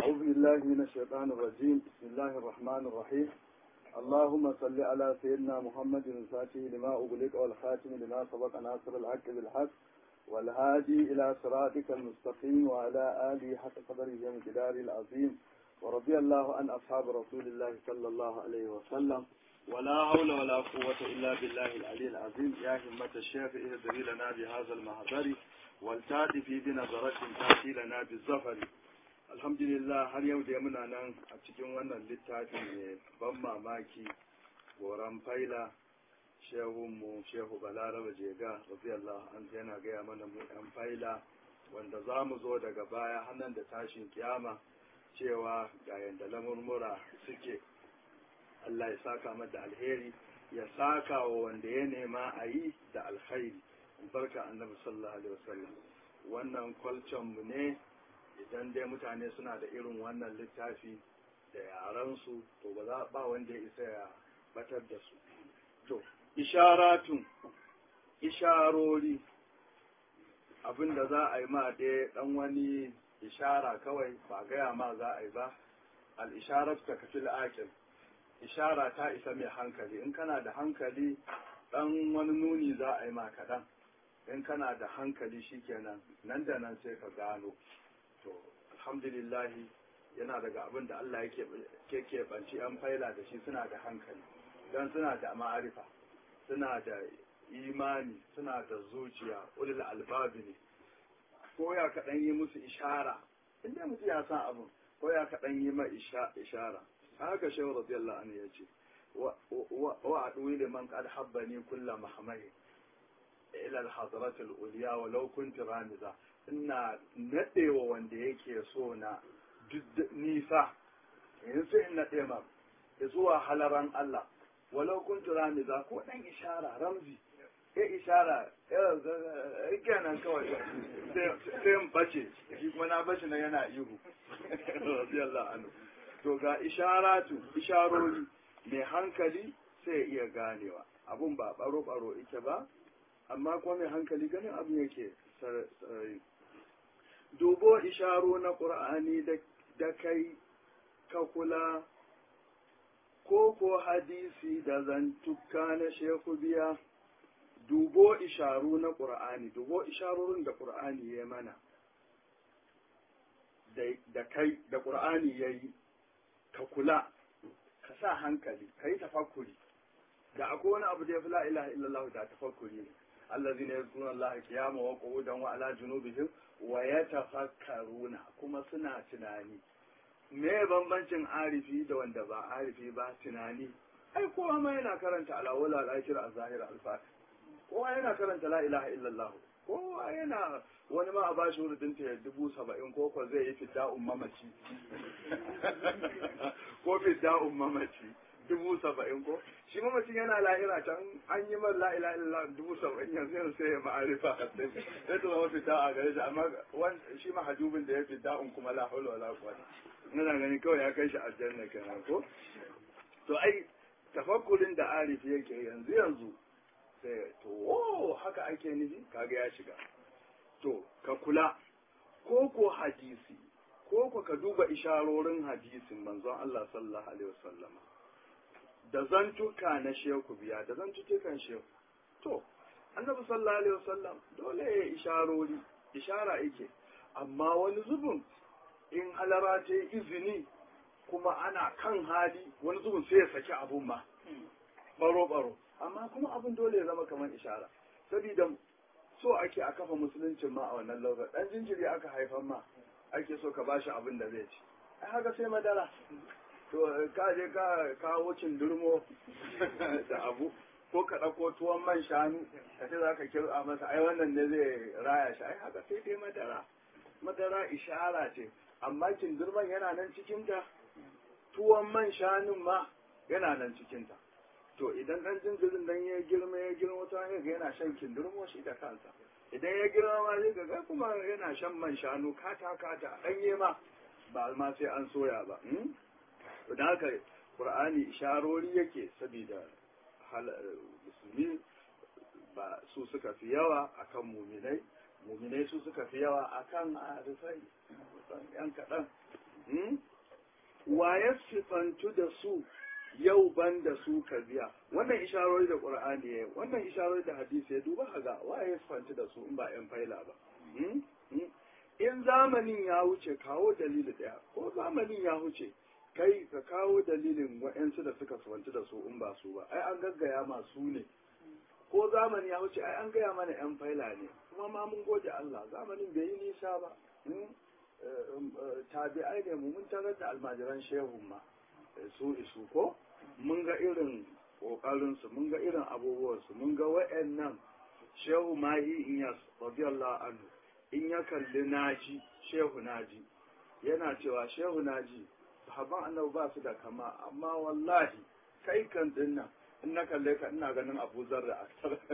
أعوذ بالله من الشيطان الرجيم بسم الله الرحمن الرحيم اللهم صل على سيدنا محمد الفاتح لما أغلق والخاتم لما سبق ناصر الحق بالحق والهادي إلى صراطك المستقيم وعلى آله حق قدره ومقداره العظيم ورضي الله عن أصحاب رسول الله صلى الله عليه وسلم ولا حول ولا قوة إلا بالله العلي العظيم يا همة الشيخ اهدري لنا بهذا المهدر والتاتي في بنظرة تأتي لنا بالزفر alhamdulillah har yau da muna nan a cikin wannan littafin mai ban mamaki goran faila shehunmu shehu balaraba jega radiyallahu an yana gaya mana mu yan faila wanda za mu zo daga baya hannun da tashin kiyama cewa ga yanda lamurmura suke Allah ya saka mata alheri ya saka wa wanda ya nema a yi da alkhairi barka annabi sallallahu alaihi wasallam wannan kwalcon mu ne idan dai mutane suna da irin wannan littafi da yaransu to ba za ba wanda ya isa ya batar da su to isharatun isharori abinda za a yi ma dai dan wani ishara kawai ba gaya ma za a yi ba al-isharatu ka kafil aqil ishara ta isa mai hankali in kana da hankali dan wani nuni za a yi ma kaɗan in kana da hankali shikenan nan da nan sai ka gano to alhamdulillahi yana daga abin da Allah yake keɓanci an faila da shi suna da hankali don suna da ma'arifa suna da imani suna da zuciya ulil albabi ne ko ya kaɗan yi musu ishara inda mutu ya san abin ko ya kaɗan yi ma ishara haka shehu radiyallahu anhu ya ce wa aduwi liman qad habbani kulla mahmai ila al-hadrat al-ulya walau kuntu ramiza ina naɗewa wanda yake so na nisa in sai in naɗe ma zuwa halaran Allah walau kun tura ni za ko ɗan ishara ramzi ya ishara kenan kawai sai in bace shi kuma na bace na yana ihu radiyallahu anhu to ga isharatu isharori mai hankali sai iya ganewa abun ba baro baro ike ba amma kuma mai hankali ganin abin yake sarari dubo isharo na ƙur'ani da kai ka kula ko ko hadisi da zantuka na shehu biya dubo isharu na ƙur'ani dubo isharorin da ƙur'ani ya mana da kai da ƙur'ani ya yi ka kula ka sa hankali ka yi tafakkuri da akwai wani abu da ya fi la ilaha illallah da tafakkuri ne الذين يذكرون الله قياما وقعودا وعلى جنوبهم ويتفكرون kuma suna tunani me bambancin arifi da wanda ba arifi ba tunani ai kowa ma yana karanta alawala al-akhir az-zahir al-fatih kowa yana karanta la ilaha illallah kowa yana wani ma a ba shi wurin ta dubu saba'in ko ko zai yi fidda'un mamaci ko fidda'un mamaci dubu saba'in ko shi mamacin yana lahira can an yi mar la'ila illa dubu saba'in yanzu yanzu sai ya ma'arifa sai ta zama fita a gare shi amma shi mahajubin da ya fita un kuma la hawla wala quwwata ina gani kawai ya kai shi aljanna kenan ko to ai tafakkurin da arifi yake yanzu yanzu sai to oh haka ake nufi kaga ya shiga to ka kula ko ko hadisi ko ko ka duba isharorin hadisin manzon Allah sallallahu alaihi wasallam da zantuka na sheku biya da zantukan sheku to annabi sallallahu alaihi wasallam dole ya isharori ishara yake amma wani zubin in halara ta yi izini kuma ana kan hali wani zubin sai ya saki abun ma baro baro amma kuma abun dole ya zama kamar ishara saboda so ake a kafa musuluncin ma a wannan lokacin dan jinjiri aka haifan ma ake so ka bashi abin da zai ci ai haka sai madara to ka je ka kawo durmo da abu ko ka ɗauko tuwon man shanu ka ce za ka kirɓa masa ai wannan ne zai raya shi ai haka sai dai madara madara ishara ce amma kindurman yana nan cikinta tuwon man shanun ma yana nan cikinta to idan ɗan jinjirin dan ya girma ya girma ta ga yana shan kindurmo shi da kansa idan ya girma ma zai ga kuma yana shan man shanu kata kata ɗanye ma ba ma sai an soya ba da haka qur'ani isharori yake saboda musulmi ba su suka fi yawa akan muminai muminai su suka fi yawa akan arifai yan kaɗan wa ya sifantu da su yau ban da su ka biya wannan isharori da qur'ani ya wannan isharori da hadisi ya duba ga wa ya sifantu da su in ba yan faila ba in zamanin ya wuce kawo dalili daya ko zamanin ya wuce kai ka kawo dalilin wa'yansu da suka sifantu da su in ba su ba ai an gaggaya masu ne ko zamani ya wuce ai an gaya mana yan faila ne kuma ma mun gode Allah zamanin bai yi nisa ba tabi'ai ne mu mun tarar da almajiran shehun ma su isu ko mun ga irin kokarinsu mun ga irin abubuwansu mun ga wa'annan shehu mahi inyas radiyallahu anhu in ya kalli naji shehu naji yana cewa shehu naji sahaban annabi ba su da kama amma wallahi kai kan dinnan in na kalle ka ina ganin abu zarra a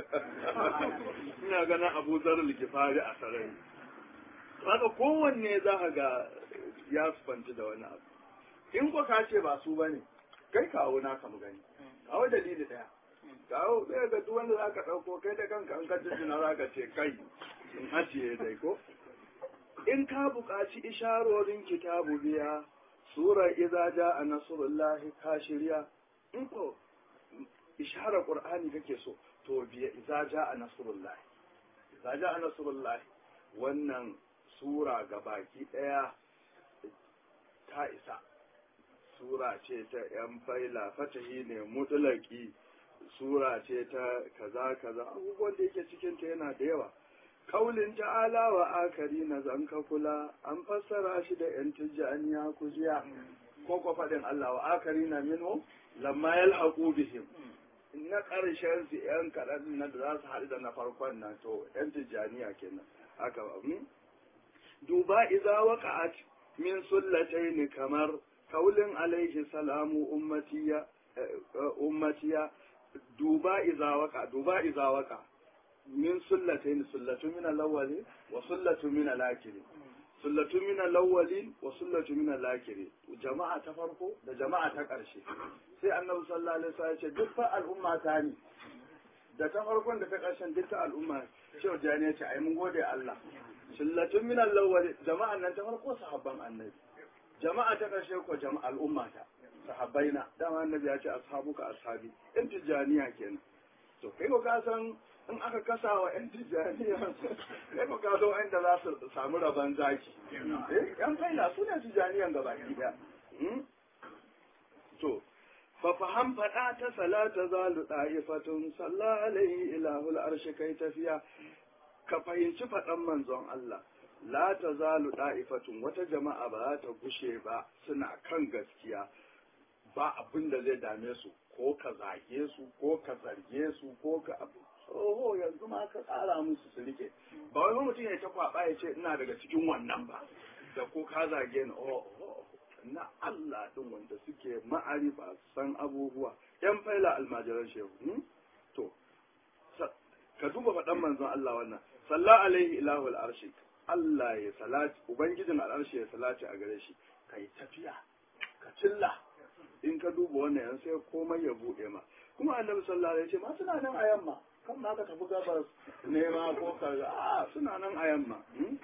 ina ganin abu zarra likifari a sarari haka kowanne za ka ga ya sufanci da wani abu in ko ka ce ba su ba ne kai kawo naka mu gani kawo dalili daya kawo zai ga duk wanda za ka ɗauko kai da kanka an ka jina za ka ce kai in ajiye dai ko in ka buƙaci isharorin kitabu biya sura idza jaa nasrullahi ka shirya in ko isharar qur'ani kake so to biya idza jaa nasrullahi idza jaa nasrullahi wannan sura gabaki daya ta isa sura ce ta yan faila fatahi ne mutulaki sura ce ta kaza kaza abubuwan da yake cikin ta yana da yawa kaulin ta'ala wa akari na zanka kula an fassara shi da yan tijjaniya kujiya ko ko faɗin Allah wa akari na minhu lamma yalhaqu bihim na ƙarshen su yan kaɗan na da za su haɗu da na farkon nan to yan tijjaniya kenan haka duba iza waqa'at min sullatayn kamar kaulin alaihi salamu ummatiya ummatiya duba iza waqa duba iza waqa min sullatayn sullatu min al-awwali wa sullatu min al-akhir sullatu min al-awwali wa sullatu min al-akhir jama'a ta farko da jama'a ta ƙarshe sai annabi sallallahu alaihi wasallam ya ce duk fa al'umma ta ne da ta farkon da ta ƙarshen duk ta al'umma cewa jani ya ce ai mun gode Allah sullatun min al-awwali jama'an nan ta farko sahabban annabi jama'a ta ƙarshe ko jama'a al'umma ta sahabbaina dama annabi ya ce ashabuka ashabi in tijaniya kenan to kai ko ka san in aka kasa wa yan tijaniya kai ko ka san inda za su samu rabon zaki eh yan faila su ne tijaniyan gaba ɗaya to fa faham fada ta salata zalu da'ifatun salla alaihi ilahul arshi kai tafiya ka fahimci faɗan manzon Allah la ta zalu da'ifatun wata jama'a ba ta gushe ba suna kan gaskiya ba abin da zai dame su ko ka zage su ko ka zarge su ko ka abu oho yanzu ma ka tsara musu su rike ba wai mutum ya ta kwaba ya ce ina daga cikin wannan ba da ko ka zage ni oh na Allah din wanda suke ma'arifa san abubuwa yan faila almajiran shehu to ka duba faɗan manzon Allah wannan sallallahu alaihi ilahu al'arshi Allah ya salati ubangijin al'arshi ya salati a gare shi kai tafiya ka cilla in ka duba wannan yan sai komai ya buɗe ma kuma annabi sallallahu alaihi wasallam suna nan a yamma kan ma ka tafi gabas nema ko ka a suna nan a yamma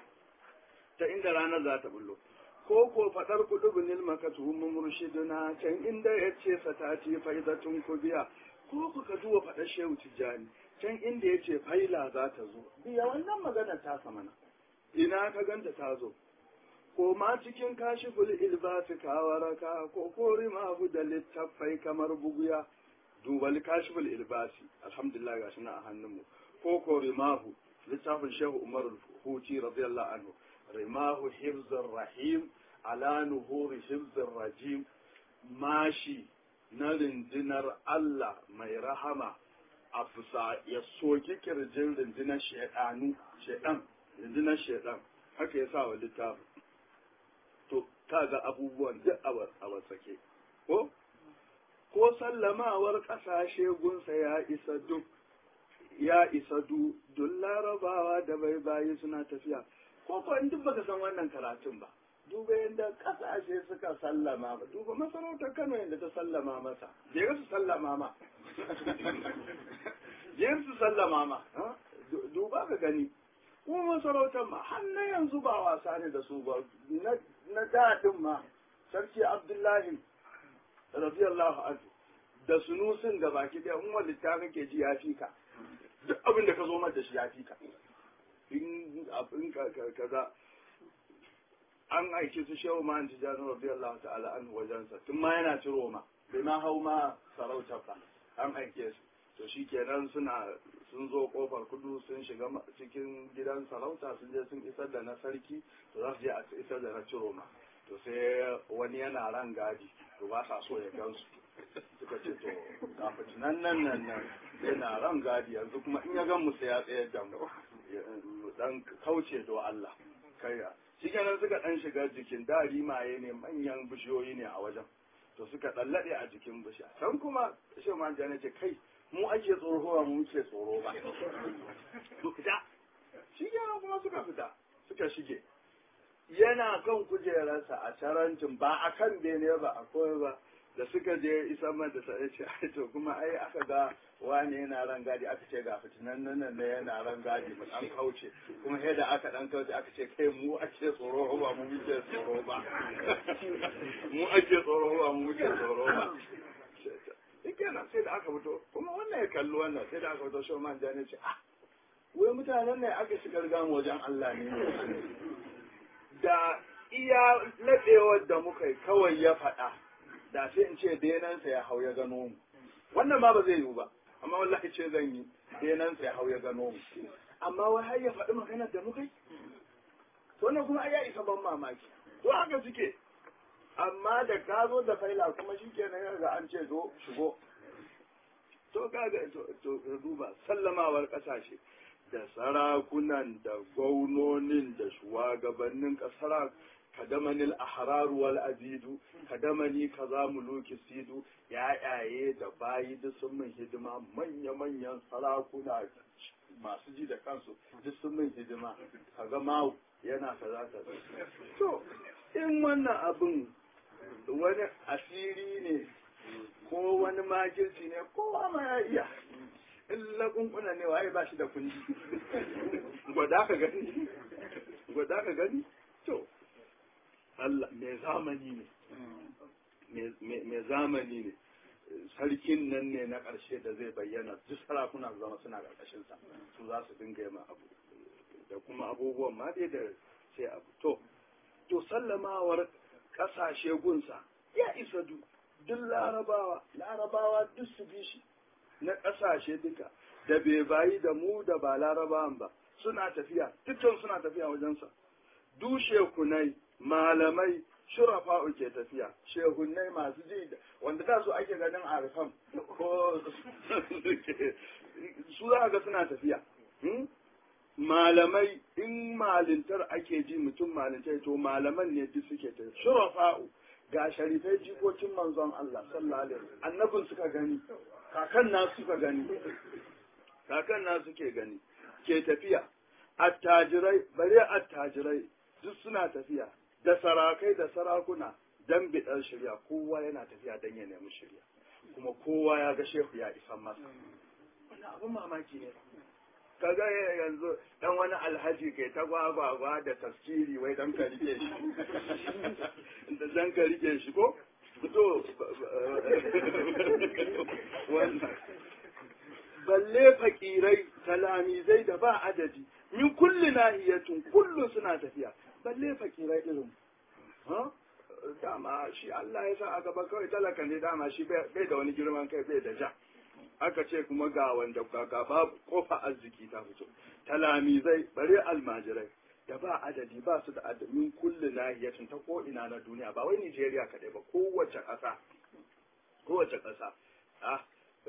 ta inda ranar za ta bullo ko ko fadar kudubun ilmakatu murshiduna can inda ya ce satati faidatun kubiya ko ku ka duba fadar shehu tijjani can inda ya ce faila za ta zo biya wannan magana ta samana ina ka ganta ta zo ko ma cikin kashiful ilbasi kawaraka ko kori ma da littafai kamar buguya duba kashiful ilbasi alhamdulillah ga shi na a hannunmu ko ko rimahu littafin shehu umar huti radiyallahu anhu rimahu hifzir rahim ala nuhuri hifzir rajim mashi na rindinar Allah mai rahama a fusa ya soki kirjin rindinar shaidanu shaidan rindinar shaidan haka ya sa wa littafin to kaga abubuwan duk a wasake ko ko sallamawar ƙasashe gunsa ya isa duk ya isa du duk larabawa da bai bayi suna tafiya ko ko in duk baka san wannan karatun ba duba yadda ƙasashe suka sallama ba duba masarautar Kano yadda ta sallama masa je su sallama ma je su sallama ma duba ka gani kuma masarautar ma har na yanzu ba wasa ne da su ba na daɗin ma sarki abdullahi radiyallahu anhu da sunusin da baki ɗaya in wani ta kake ji ya fi ka duk abin da ka zo mata shi ya fi ka in abin ka kaza an aiki su shehu ma anti janu radiyallahu ta'ala an wajensa tun ma yana ciro ma bai ma hau ma sarauta ba an aike su to shi kenan suna sun zo kofar kudu sun shiga cikin gidan sarauta sun je sun isar da na sarki to za su je a isar da na ciro ma to sai wani yana ran gadi to ba sa so ya gansu suka ce to ga fitinan nan nan nan yana ran gadi yanzu kuma in ya gan mu sai ya tsayar da mu dan kauce do Allah kai shi kenan suka dan shiga jikin da rimaye ne manyan bishiyoyi ne a wajen to suka dallade a jikin bishiya can kuma shi ma jana ce kai mu ake tsoro mu muke tsoro ba mu fita shi kenan kuma suka fita suka shige yana kan kujerarsa a tarancin ba a kan bene ba a koyi ba da suka je isa man da sai ce ai to kuma ai aka ga wani yana ran gadi aka ce ga fitinan nan nan yana ran gadi mu an kauce kuma sai da aka dan kauce aka ce kai mu ake tsoro ba mu muke tsoro ba mu ake tsoro ba mu muke tsoro ba kenan sai da aka fito kuma wannan ya kalli wannan sai da aka fito shi man jani ce ah wai mutanen ne aka shigar gamu wajen Allah ne da iya laɗewar da muka yi kawai ya faɗa da sai in ce benansa ya hau ya gano mu wannan ma ba zai yiwu ba amma wallahi ce zan yi benansa ya hau ya gano mu amma wai har ya faɗi maganar da muka yi to wannan kuma ai ya isa ban mamaki to haka suke amma da ka zo da faila kuma shi ke nan ga an ce zo shigo to kaga to duba sallamawar kasashe da sarakunan da gwaunonin da shugabannin kasara kadamanil ahraru wal azidu kadamani kaza muluki sidu yayaye da bayi duk sun min hidima manya manyan sarakuna masu ji da kansu duk sun min hidima kaga mawu yana kaza kaza to in wannan abin wani asiri ne ko wani makirci ne kowa ma ya iya in lakunkuna ne waye ba shi da kundi gwada ka gani gwada ka gani to Allah mai zamani ne mai zamani ne sarkin nan ne na ƙarshe da zai bayyana duk sarakuna zama suna ƙarƙashinsa su za su dinga yi abu da kuma abubuwan ma dai da sai abu to to sallamawar ƙasashe gunsa ya isa du duk larabawa larabawa duk su bi shi na ƙasashe duka da bai bayi da mu da ba larabawan ba suna tafiya dukkan suna tafiya wajensa dushe kunai malamai shurafa'u ke tafiya shehunnai masu ji wanda da su ake ganin arifan ko su za ga suna tafiya malamai in malintar ake ji mutum malintar to malaman ne duk suke tafiya shurafa'u ga sharifai jikokin manzon Allah sallallahu alaihi annabin suka gani kakan na suka gani kakan na suke gani ke tafiya attajirai bare attajirai duk suna tafiya da sarakai da sarakuna dan bidar shirya kowa yana tafiya dan ya nemi shirya kuma kowa ya ga shehu ya isan masa wannan abin mamaki ne kaga yanzu dan wani alhaji kai ta gwagwagwa da tafsiri wai dan ka rike shi dan ka rike shi ko to wannan balle fakirai talamizai da ba adadi min kulli nahiyatun kullu suna tafiya balle fakirai irin dama shi Allah ya sa a gaba kawai talaka ne dama shi bai da wani girman kai bai da ja aka ce kuma ga wanda ga babu kofa arziki ta fito talamizai bare almajirai da ba adadi ba su da adamin kulli nahiyatin ta ko ina na duniya ba wai Nigeria kadai ba kowace ƙasa kowace ƙasa ah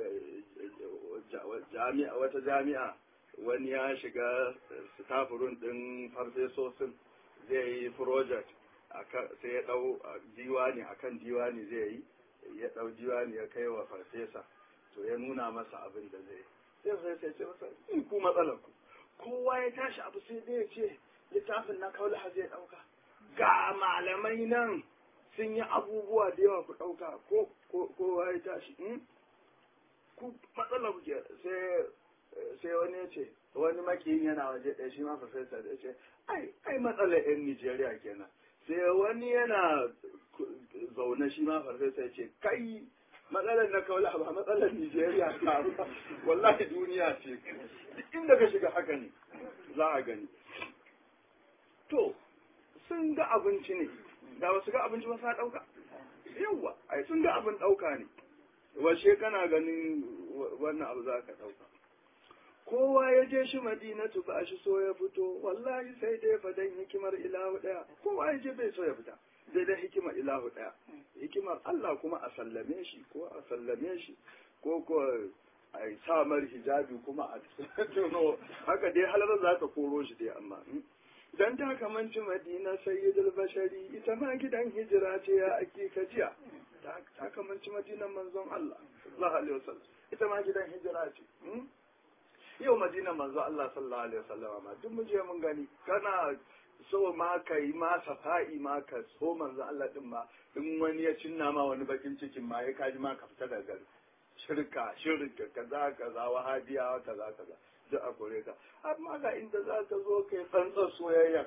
jami'a wata jami'a wani ya shiga stafurun din farfesosin zai yi project sai ya dau diwani akan diwani zai yi ya dau diwani ya kai wa farfesa to ya nuna masa abin da zai sai sai sai ce masa in ku matsalar ku kowa ya tashi abu sai dai ya ce littafin na kaula zai dauka ga malamai nan sun yi abubuwa da yawa ku dauka ko kowa ya tashi ku matsalar ku sai sai wani ya ce wani makiyin yana waje ɗaya shi ma farfesa da ya ce ai ai matsalar yan Nijeriya kenan sai wani yana zaune shi ma farfesa ya ce kai matsalar na kaula ba matsalar Nijeriya ta ba wallahi duniya ce duk inda ka shiga haka ne za a gani to sun ga abinci ne da ba su ga abinci ba sa ɗauka yawwa ai sun ga abin ɗauka ne washe kana ganin wannan abu za ka ɗauka kowa ya je shi madinatu ba shi so ya fito wallahi sai dai fadan hikimar ilahu ɗaya kowa ya je bai so ya fita sai dai hikimar ilahu ɗaya hikimar Allah kuma a sallame shi ko a sallame shi ko ko a samar hijabi kuma a tuno haka dai halar za ka koro shi dai amma dan ta kamanci madina sayyidul bashari ita ma gidan hijira ce ya ake kajiya ta kamanci madinan manzon Allah sallallahu alaihi wasallam ita ma gidan hijira ce yau madinan manzon Allah sallallahu alaihi wasallam ma duk mu je mun gani kana so ma ka yi ma safa'i ma ka so manzon Allah din ma in wani ya cinna ma wani bakin cikin ma ya kaji ma ka fita daga gari shirka shirka kaza kaza wahabiya kaza kaza duk a kore ka amma ga inda za ka zo kai tsantsar soyayya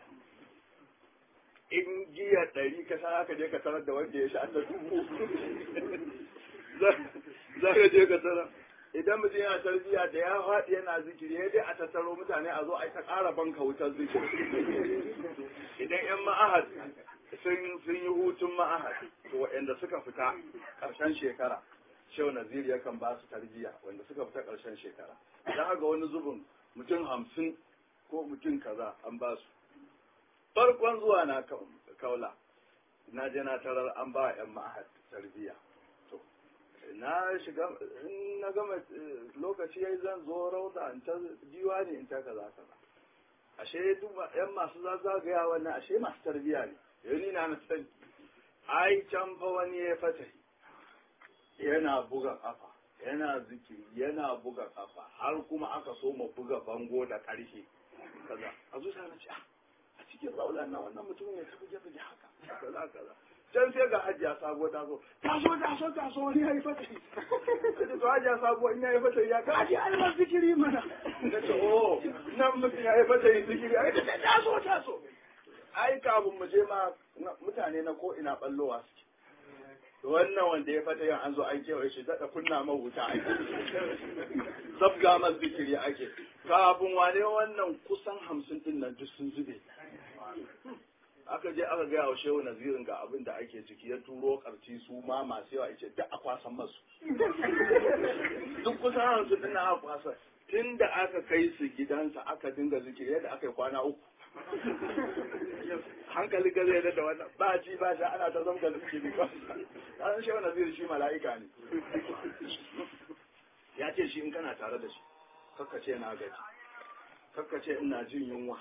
in giya ɗari ka sa ka je ka tarar da wanda ya sha ta dubu za ka je ka tarar idan mutum yana tarbiyya da ya faɗi yana zikiri ya dai a tattaro mutane a zo a ta ƙara banka wutar zikiri idan yan ma'ahad sun sun yi hutun ma'ahad to waɗanda suka fita ƙarshen shekara shehu naziri yakan ba su tarbiyya wanda suka fita ƙarshen shekara idan haka wani zubin mutum hamsin ko mutum kaza an ba su farkon zuwa na kaula na je na tarar an ba yan ma'ahad tarbiyya to na shiga in na gama lokaci yayi zan zo rauda in ta diwani in ta kaza kaza ashe duk yan masu zagaya wannan ashe masu tarbiyya ne yau ni na sani ai can fa wani ya fata yana buga kafa yana zikiri yana buga kafa har kuma aka so mu buga bango da ƙarshe kaza a zuciya na ce a cikin raulan na wannan mutumin ya tafi gefe haka kaza kaza can sai ga hajiya sabo ta zo ta so ta so ta so wani ya yi fata sai to hajiya sabo in ya yi fata ya ga hajiya ai ba zikiri mana na ce oh nan mutum ya yi fata yi zikiri ai ta ta so ta so ai kafin mu je ma mutane na ko ina ballowa suke wannan wanda ya fata yin an zo an kewaye shi daɗa kunna mahuta ake zabga mas zikiri ake kafin wane wannan kusan hamsin din nan duk sun zube aka je aka gaya wa shehu nazirin ga abin da ake ciki ya turo karci su ma masu yawa ce duk a kwasan masu duk kusan hamsin din nan aka kwasa tun da aka kai su gidansa aka dinga zikiri yadda aka yi kwana uku hankali ga zai da wannan ba ji ba sha ana ta zama zikiri ba an shi wannan zai shi mala'ika ne ya ce shi in kana tare da shi kakka ce na gaji kakka ce ina jin yunwa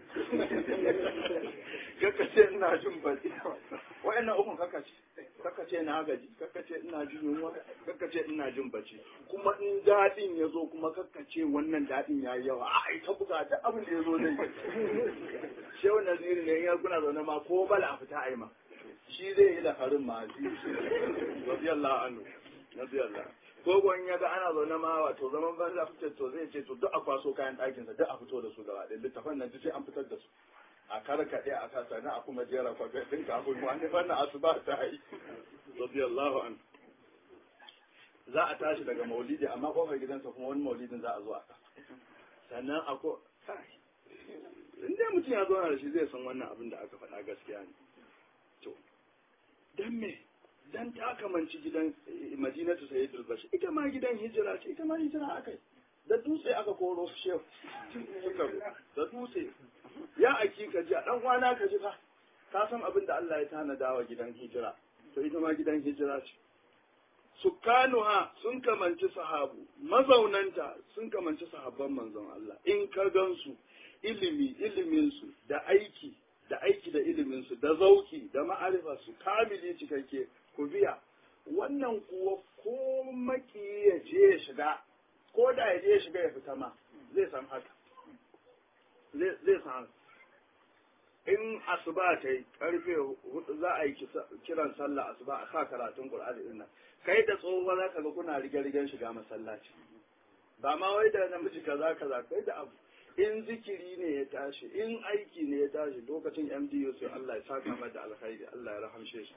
kakka ce ina jin baki wa'annan ukun kakka ce kakka ce na gaji kakka ce ina jin yunwa kakka ce ina jin bacci kuma in daɗin ya zo kuma kakka ce wannan daɗin ya yi yawa a ita buga da abin da ya zo zai shehu naziri ne ya kuna zaune ma ko bala a fita a yi ma shi zai yi lafarin ma radiyallahu anhu radiyallahu ko gwan ya ga ana zaune ma wato zaman banza fitar to zai ce to duk a kwaso kayan ɗakinsa duk a fito da su gaba ɗaya littafan nan sai an fitar da su a karkaɗe a kasa na a kuma jera kwafe ɗin kafin wani fannin asuba ta yi radiyallahu anhu za a tashi daga maulidi amma kofar gidansa kuma wani maulidin za a zo a sannan akwai in dai mutum ya zauna da shi zai san wannan abin da aka faɗa gaskiya ne to dan me dan ta kamanci gidan madinatu sayyidul bashir ita ma gidan hijira ce ita ma hijira akai da dutse aka koro su shehu suka da dutse ya aki ka ji dan wana ka ji fa ka san abin da Allah ya tanada wa gidan hijira to ita ma gidan hijira ce sukkanuha sun kamanci sahabu mazaunanta sun kamanci sahabban manzon Allah in ka gansu ilimi iliminsu da aiki da aiki da iliminsu da zauki da ma'arifa su kamili cikakke ku biya wannan kuwa ko maki ya je ya shiga ko da ya je ya shiga ya fita ma zai san haka zai san haka in asuba ta yi karfe hudu za a yi kiran sallah asuba a sa karatun qur'ani din nan kai da tsohuwa za ka ga kuna rige-rigen shiga masallaci ba ma wai da namiji kaza kaza kai da abu in zikiri ne ya tashi in aiki ne ya tashi lokacin MDU sai Allah ya saka mata alkhairi Allah ya rahamshe shi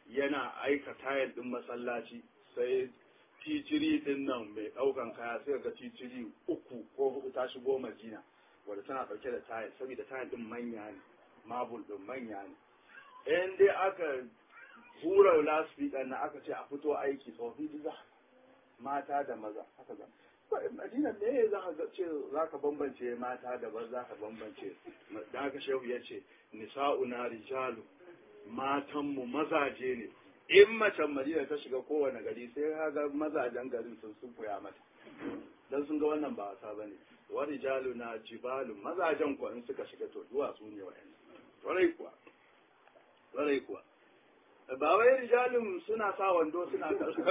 yana aika tayar din masallaci sai titiri din nan mai ɗaukan kaya sai ga titiri uku ko hudu ta shigo madina wadda tana ɗauke da tayar saboda tayar din manya ne mabul din manya ne in dai aka hura lasfika na aka ce a fito aiki tsofi duka mata da maza haka za madina me za ka ce za ka bambance mata da ba za ka bambance da haka shehu ya ce nisa'una rijalu matanmu mazaje ne in macen madina ta shiga kowane gari sai ka ga mazajen garin sun sun mata dan sun ga wannan ba wasa bane wa rijalu na jibalu mazajen kuwa in suka shiga to duwatsu ne wa'annan warai kuwa warai kuwa ba wai rijalin suna sa wando suna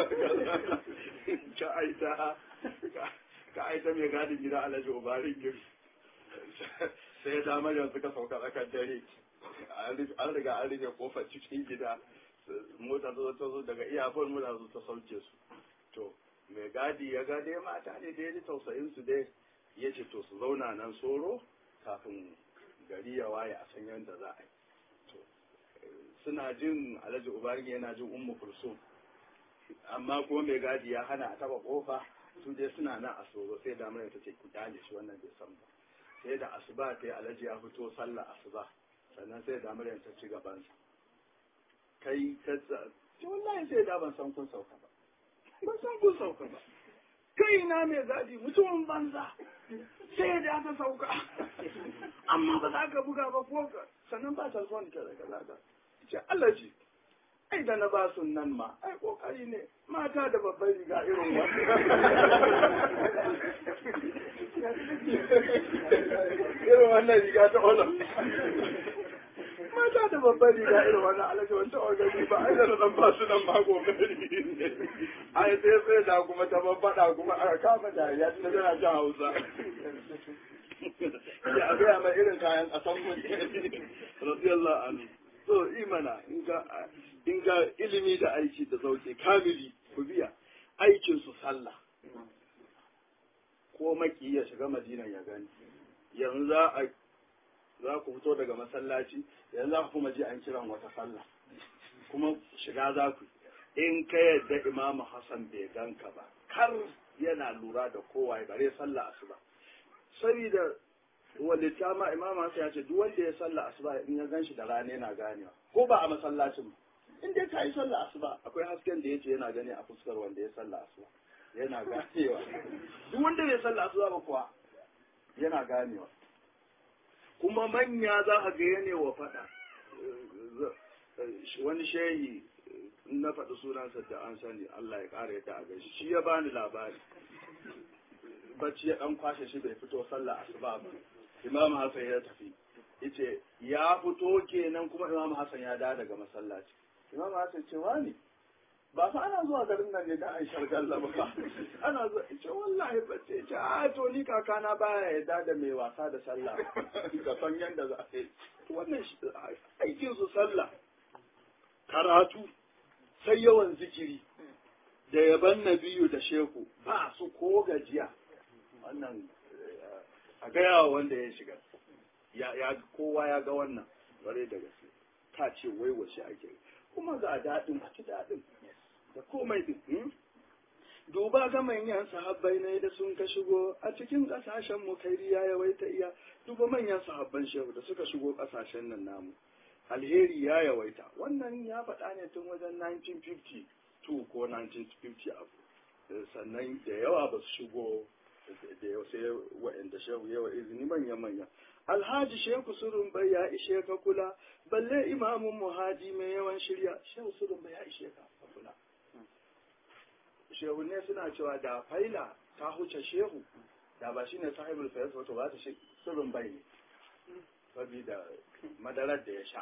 ka aita ka aita mai gadin gida alhaji ubarin gir sai da maryam suka sauka tsakar dare an riga an rike kofar cikin gida mota ta zo daga iyafon mota zo ta sauke su to mai gadi ya ga dai mata ne da ya ji tausayin su dai ya ce to su zauna nan soro kafin gari ya waye a san yadda za a yi suna jin alhaji ubangiji yana jin ummu kulsum amma kuma mai gadi ya hana a taba kofa su dai suna nan a soro sai da mai ta ce ku kyale shi wannan bai san ba sai da asuba ta yi alhaji ya fito sallah asuba sannan sai da mai ta ci gaban sa kai ka ce wallahi sai da ban san kun sauka ba ban san kun sauka ba kai na mai gadi mutumin banza sai da ta sauka amma ba za ka buga ba ko sannan ba telefon ka da kaza ce Allah ji ai da na ba su nan ma ai kokari ne mata da babban riga irin wannan irin wannan riga ta ola mata da babban riga irin wannan alaji wanta ogani ba ai da na dan ba su nan ma kokari ne ai sai sai da kuma ta babbada kuma aka kama dariya ta tana jan Hausa ya a gaya mai irin kayan ƙasan mutum radiyallahu anhu so imana in ga ilimi da aiki da sauke kamili ku biya aikin su sallah ko maki ya shiga madina ya gani yanzu za a za ku fito daga masallaci yanzu za ku kuma ji an kiran wata sallah kuma shiga za ku in ka yadda imamu hassan bai ganka ba kar yana lura da kowa bare sallah asuba saboda wanda ta ma imam Hassan ya ce duk wanda ya sallah asuba in ya ganshi da rana yana ganewa ko ba a masallacin ba in dai ka yi sallah asuba akwai hasken da yace yana gani a fuskar wanda ya sallah asuba yana ganewa duk wanda bai sallah asuba ba kuwa yana ganewa kuma manya za ka ga yane wa faɗa wani shehi na faɗi sunansa da an sani Allah ya ƙara yadda a gaishe shi ya bani labari bacci ya ɗan kwashe shi bai fito sallah asuba ba imam hassan ya tafi yace ya fito kenan kuma imam hassan ya dawo daga masallaci imam hassan ce wani ba fa ana zuwa garin nan ne da an shargalla ba ana zuwa ce wallahi ba ce ce a to ni kakana baya yarda da mai wasa da sallah ka san yanda za a yi wannan aikin su sallah karatu sai yawan zikiri da yaban nabiyu da sheku ba su ko gajiya wannan a gaya wanda ya shiga ya kowa ya ga wannan bare da gaske ka ce wai wace ake kuma ga daɗin a ci daɗin da komai din duba ga manyan sahabbai ne da sun ka shigo a cikin ƙasashen mu kai ya yawaita iya duba manyan sahabban shehu da suka shigo ƙasashen nan namu alheri ya yawaita wannan ya faɗa ne tun wajen 1952 ko 1950 abu sannan da yawa ba su shigo da yau sai wa'anda shehu yawa izini manya-manya alhaji shehu surun bai ya ishe ka kula balle imamun muhaji mai yawan shirya shehu surun bai ya ishe ka kula shehu ne suna cewa da faila ta huce shehu da ba shine sahibul fayas wato ba ta shi surun bai ne saboda madarar da ya sha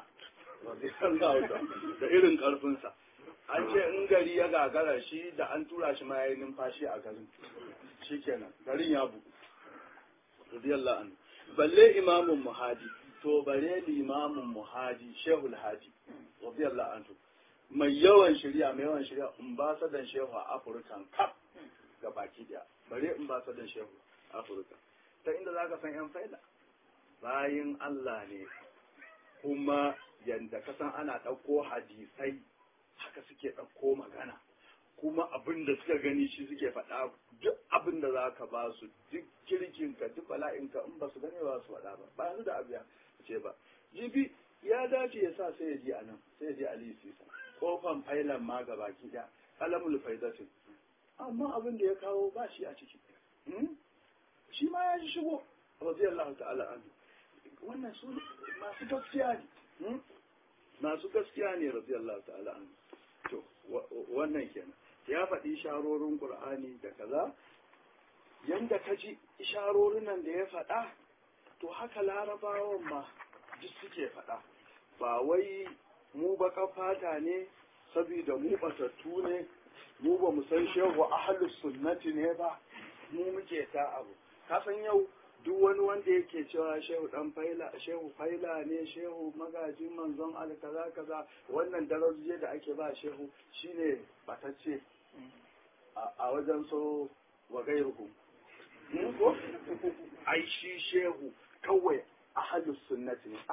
da irin karfinsa an ce in gari ya gagara shi da an tura shi ma ya yi numfashi a garin shi kenan garin ya bugu radiyallahu anhu balle imamun muhaji to bare limamin muhaji shehul haji radiyallahu anhu mai yawan shirya mai yawan shirya in ba sadan shehu a afirka kaf ga baki daya bare in ba sadan shehu a afirka ta inda zaka san yan faida bayin Allah ne kuma yanda ka san ana ɗauko hadisai suke ɗauko magana kuma abin da suka gani shi suke faɗa duk abin da za ka ba su duk kirkinka duk bala'inka in ba su gane ba su faɗa ba ba yanzu da abu ya ce ba jibi ya dace ya sa sai ya ji a nan sai ya ji ali sisa kofan failan ma ga baki da alamul faidatin amma abin da ya kawo ba shi a ciki shi ma ya ji shigo radiyallahu ta'ala anhu wannan su masu gaskiya ne masu gaskiya ne radiyallahu ta'ala anhu to wannan kenan ya faɗi isharorin qur'ani da kaza yanda ka ji isharorin nan da ya faɗa to haka larabawan ma duk suke faɗa ba wai mu baka fata ne saboda mu batattu ne mu ba mu san shehu ahlus sunnati ne ba mu muke ta abu kasan yau duk wani wanda yake cewa shehu dan faila shehu faila ne shehu magajin manzon al kaza kaza wannan darajoji da ake ba shehu shine batacce a wajen so wa gairuhu ko ai shi shehu kawai ahlus sunnati ne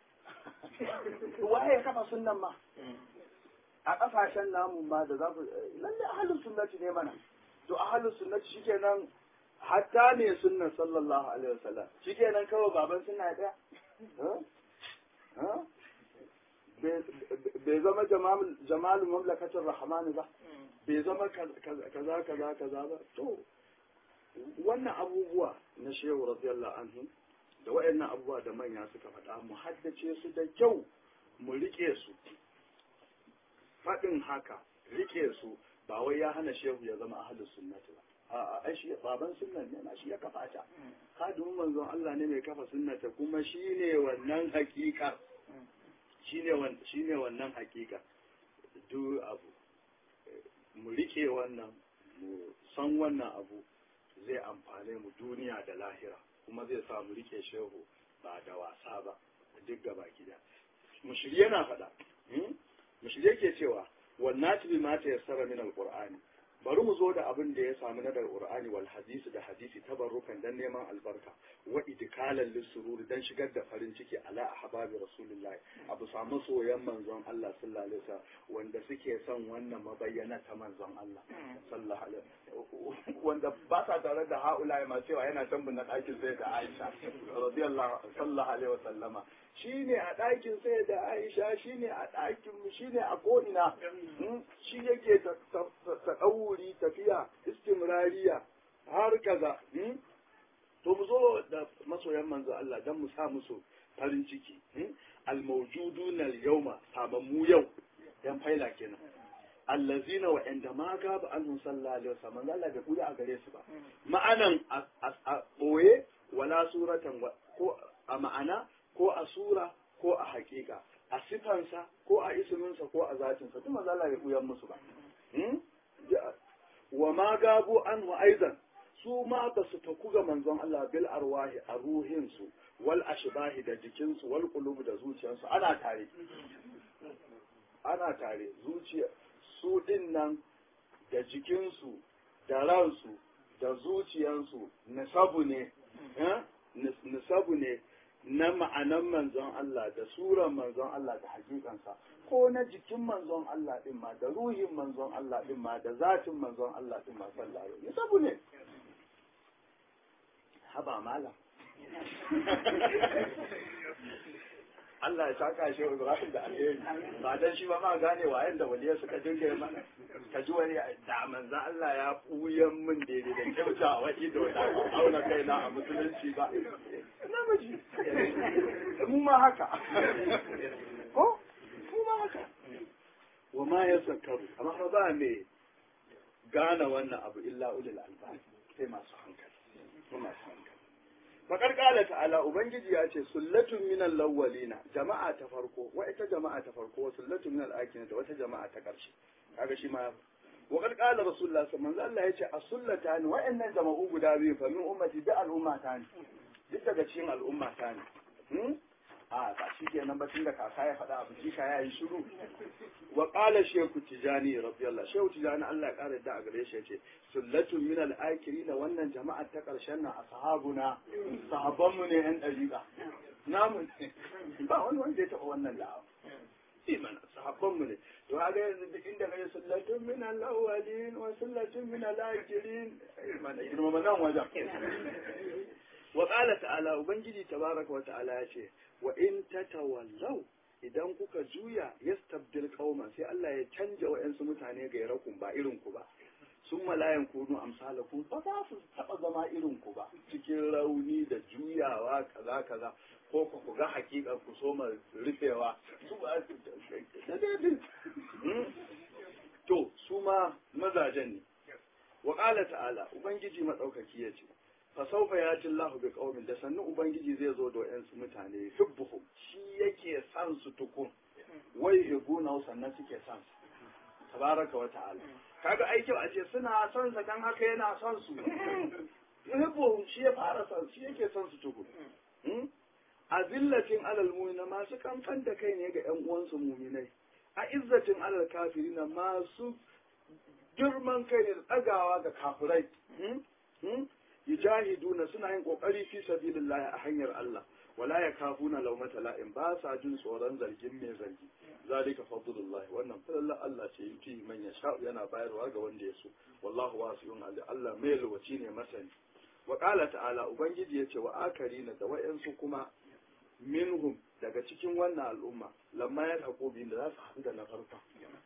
waye ya kafa sunnan ma a kasashen namu ma da za ku lalle ahlus sunnati ne mana to ahlus sunnati shikenan hatta ne sunnan sallallahu alaihi wasallam shikenan kawai baban sunna daya bai zama jamalu mamlakatin rahman ba bai zama kaza kaza kaza ba to wannan abubuwa na shehu radiyallahu anhu da waɗannan abubuwa da manya suka faɗa mu haddace su da kyau mu rike su faɗin haka rike su ba wai ya hana shehu ya zama ahlus sunnati ba a'a ai shi baban sunnan ne na shi ya kafa ta kadimin manzon Allah ne mai kafa sunnata kuma shine wannan hakika shine wannan shine wannan hakika duk abu mu rike wannan mu san wannan abu zai amfane mu duniya da lahira kuma zai sa mu rike shehu ba da wasa ba duk gaba gida mushiri yana faɗa mushiri yake cewa wannan tibi ma ta yassara min alqur'ani bari mu zo da abin da ya samu na daga qur'ani wal hadisi da hadisi tabarrukan dan neman albarka wa idkalan lisururi dan shigar da farin ciki ala ahbabi rasulullah abu samu soyan manzon Allah sallallahu alaihi wasallam wanda suke son wannan mabayyana ta manzon Allah sallallahu alaihi wanda ba sa tare da haula ma cewa yana tambun na ɗakin sai da Aisha radiyallahu sallallahu alaihi wasallama shine a ɗakin sai da Aisha shine a ɗakin shine a ko'ina shi yake ta ɗauri tafiya istimrariya har kaza to mu zo da masoyan manzo Allah dan mu sa musu farin ciki al-mawjuduna al-yawma sabammu yau yan faila kenan allazina wa inda ma gaba anhu sallallahu alaihi wasallam Allah bai kuya a gare su ba ma'anan a boye wala suratan ko a ma'ana ko a sura ko a hakika a sifansa ko a isminsa ko a zatinsa duk manzo Allah bai kuya musu ba wa ma gabu anhu aidan su ma ba su taku ga manzon Allah bil arwahi a ruhinsu wal ashbahi da jikinsu wal qulub da zuciyarsu ana tare ana tare zuciya su din nan da jikinsu da ransu da zuciyarsu nisabu ne nisabu ne na ma'anan manzon Allah da suran manzon Allah da hakikansa ko na jikin manzon Allah din ma da ruhin manzon Allah din ma da zatin manzon Allah din ma sallallahu alaihi nisabu ne haba malam Allah ya saka shi Ibrahim da alheri ba dan shi ba ma gane wayan da waliyar suka dinga mana ka ji wani da manzo Allah ya buyan min daidai da kyauta wa ido da auna kaina a musulunci ba namiji mu ma haka ko mu ma haka wa ma yasakkaru amma ba me gane wannan abu illa ulul albab sai masu hankali masu hankali Bakar kala ta'ala Ubangiji ya ce sullatun minal lawwalina jama'a ta farko wa ita jama'a ta farko sullatun minal akina da wata jama'a ta karshe kaga shi ma Wakar kala Rasulullah manzo Allah ya ce a sullata ni wa'annan jama'u guda biyu fa min ummati da al'umma ta ne duk daga cikin al'umma ta ne a ba shi kenan ba tun da kaka ya faɗa abu kika ya yi shiru wa qala shaykhu tijani radiyallahu shaykhu tijani Allah ya kare da a gare shi yace sullatun min al-akirin wannan jama'a ta karshen nan ashabuna sahabban mu ne yan dariqa namu ba wani wanda ya taɓa wannan da'awa mana sahabban mu ne to kaga yanzu duk inda kai sallatun min al-awwalin wa sallatun min al-akhirin mana girma nan wajen wa qala ta'ala ubangiji tabaraka wa ta'ala ya ce wa in tatawallaw idan kuka juya yastabdil qauman sai Allah ya canja wa'ansu mutane ga yarakun ba irin ku ba sun malayan kunu amsalakum ba za su taba zama irin ku ba cikin rauni da juyawa kaza kaza ko ku ku ga hakika ku so ma rufewa su ba da daidai to su ma mazajen ne wa qala ta'ala ubangiji madaukaki yace fa sawfa yati Allahu bi qaumin da sannu ubangiji zai zo da wayansu mutane hubbuhum shi yake san su tukun wai hibuna sannan suke san su tabaraka wa ta'ala kaga ai kyau a ce suna son sa dan haka yana son su hibbuhum shi ya fara son shi yake son su tukun azillatin alal mu'mina masu kamfan da kai ne ga ƴan uwansu mu'minai a izzatin alal kafirina masu girman kai ne da tsagawa ga kafirai yujahiduna suna yin kokari fi sabilillah a hanyar Allah wala yakafuna lawmata la'in ba sa jin tsoron zargin mai zargi zalika fadlullah wannan fadlan Allah ce yuti man yasha yana bayarwa ga wanda ya so wallahu wasi'un ali Allah mai lokaci ne masani wa qala ta'ala ubangiji yace wa akarina da wayansu kuma minhum daga cikin wannan al'umma lamma ya hako bin da za su haɗu da na farko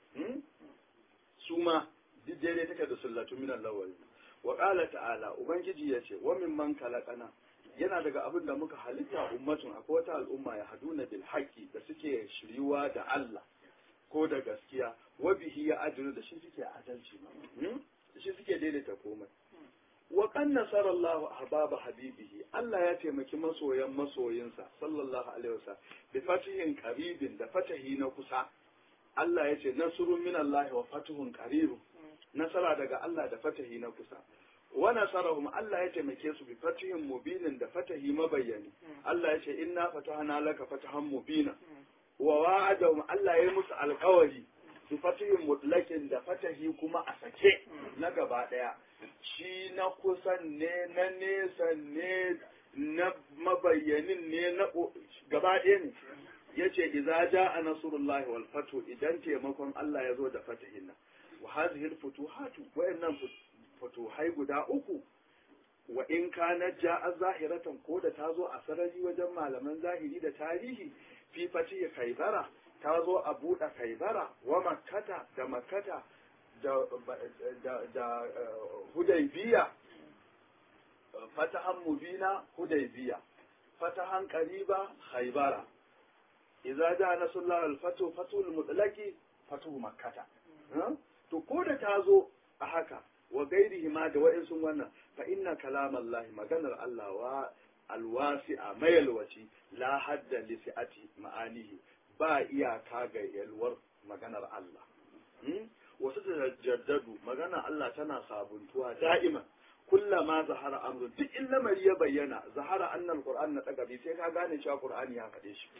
su ma duk daidai take da sullatu minan lawali wa qala ta'ala ubangiji yace wa mimman kalaqana yana daga abin da muka halitta ummatun akwai wata al'umma ya haduna bil haqqi da suke shiriwa da Allah ko da gaskiya wa bihi ya ajru da shi suke adalci da shi suke daidaita komai wa kan nasara Allah ahbaba habibihi Allah ya taimaki masoyan masoyinsa sallallahu alaihi wasallam bi fatihin qaribin da fatahi na kusa Allah ya ce nasrun min Allah wa fatuhun qaribun nasara daga Allah da fatahi na kusa wa nasarahum Allah ya taimake su bi fatihin mubinin da fatahi mabayyani Allah ya ce inna fatahna laka fatahan mubina wa wa'adahum Allah ya yi musu alƙawari bi fatihin mutlakin da fatahi kuma a sake na gaba daya shi na kusan ne na nesa ne na mabayyanin ne na gaba ɗaya ne ya ce idza ja'a nasrullahi wal fatu idan taimakon Allah ya zo da fatahin nan wa hadhihi al futuhatu wa'annan futuhai guda uku wa in kana ja'a zahiratan ko da ta zo a sarari wajen malaman zahiri da tarihi fi fatihi kaibara ta zo a buɗe kaibara wa makkata da makkata da da da hudaybiya fatahan mubina hudaybiya fatahan qariba khaybara idza ja nasrullah al-fatu fatul mutlaqi fatu makkata to ko da ta zo a haka wa gairihi ma da wa'insun wannan fa inna kalamallahi maganar Allah wa alwasi'a mayalwaci la hadda li si'ati ma'anihi ba iyaka ga yalwar maganar Allah wasu da jaddadu maganar Allah tana sabuntuwa da'iman kullama zahara amru duk in lamari ya bayyana zahara annal qur'an na tagabi sai ka gane cewa qur'ani ya faɗe shi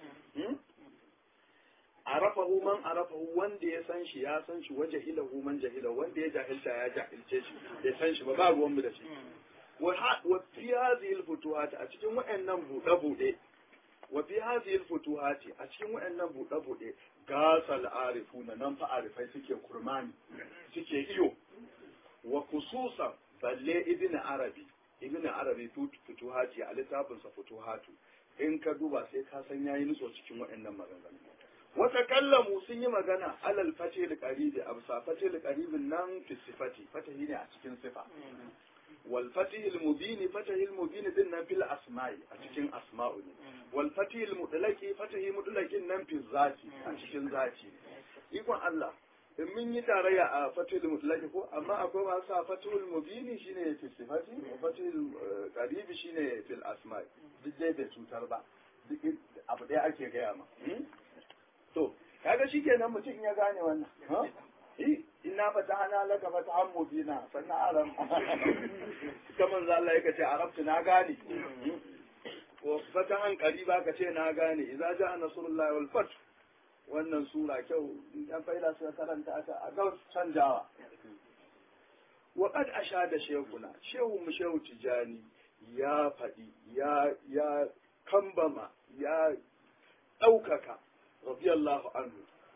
arafahu man arafahu wanda ya san shi ya san shi waje hilahu man jahila wanda ya jahilta ya jahilce shi ya san shi ba ba ruwan mu da shi wa fi hadhihi al-futuhat a cikin wayannan buɗe buɗe wa fi hadhihi al-futuhat a cikin wayannan buɗe buɗe gasal arifuna nan fa arifai suke kurmani suke iyo wa khususan balle ibn arabi ibn arabi futuhati a littafinsa futuhatu in ka duba sai ka san yayi nutso cikin waɗannan maganganu wata kallamu sun yi magana alal fatil qaribi absa fatil qaribin nan fi sifati fatahi ne a cikin sifa wal fatihil mubini fatihil mubini din nan fil asma'i a cikin asma'u ne wal fatihil mudlaki fatahi mudlakin nan fi zati a cikin zati ikon Allah in mun yi tarayya a fatul mutlaki ko amma akwai masu sa fatul mubini shine fil sifati wa fatul qaribi shine fil asma'i duk dai bai cutar ba duk abu ɗaya ake gaya ma to kaga shikenan mutum ya gane wannan ha inna fatahna laka fatahan mubina sannan aram kaman za Allah yake ce arabtu na gane wa fatahan qariba ka ce na gane idza ja'a nasrullahi wal fath wannan sura kyau dan faida suka karanta ta a ga canjawa wa qad ashada shaykhuna shehu mu shehu tijani ya faɗi ya ya kambama ya ɗaukaka radiyallahu anhu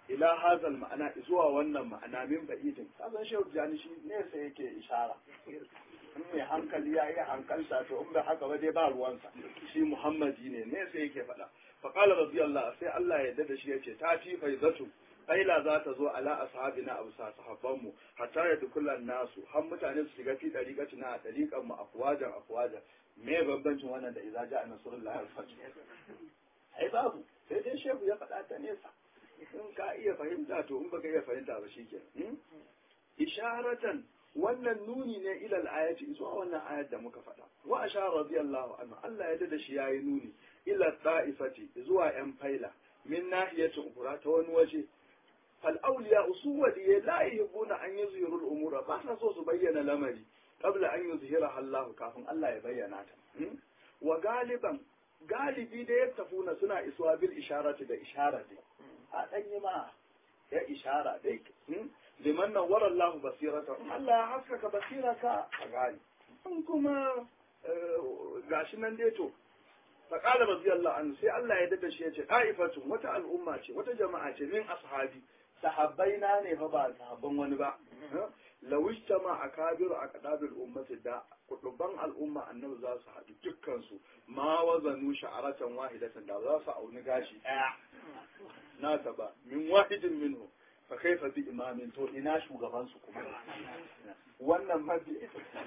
ila hazal ma'ana zuwa wannan ma'ana min ba'idin kasan shehu jani shi ne sai yake ishara in mai hankali ya yi hankalta to in bai haka ba dai ba ruwansa shi muhammadi ne ne sai yake faɗa faƙala radiyallahu sai Allah ya da shi yace ta fi faizatu aila za ta zo ala ashabina abu sa sahabbanmu hatta ya dukulan nasu har mutane su shiga fi dariƙaci na dariƙan mu afwajan afwajan me bambancin wannan da idza ja'a nasrullahi al-fath ai babu sai dai shehu ya faɗa ta nesa in ka iya fahimta to in baka iya fahimta ba shikenan isharatan wannan nuni ne ilal ayati zuwa wannan ayat da muka faɗa wa ashara radiyallahu anhu Allah ya da shi yayi nuni ila ta'ifati zuwa yan faila min nahiyatin ukura ta wani waje fal awliya usuwadi la yuhibbuna an yuzhiru al-umura ba sa so su bayyana lamari qabla an yuzhira Allah kafin Allah ya bayyana ta wa galiban galibi da ya tafuna suna isuwa bil isharati da isharati a danyi ma ya ishara dai liman nawwara Allah basirata Allah ya haskaka basiraka a gani in kuma gashi nan dai to faqala radiyallahu anhu sai Allah ya dada shi yace aifatun wata al'umma ce wata jama'a ce min ashabi sahabbai na ne fa ba sahabban wani ba lawishtama akabiru aqdabil ummati da kuduban al'umma annabi za su haɗu dukkan su ma wazanu sha'aratan wahidatan da za su auni gashi ɗaya na ba min wahidin minhu fa kaifa bi imamin to ina shugaban su kuma wannan mabi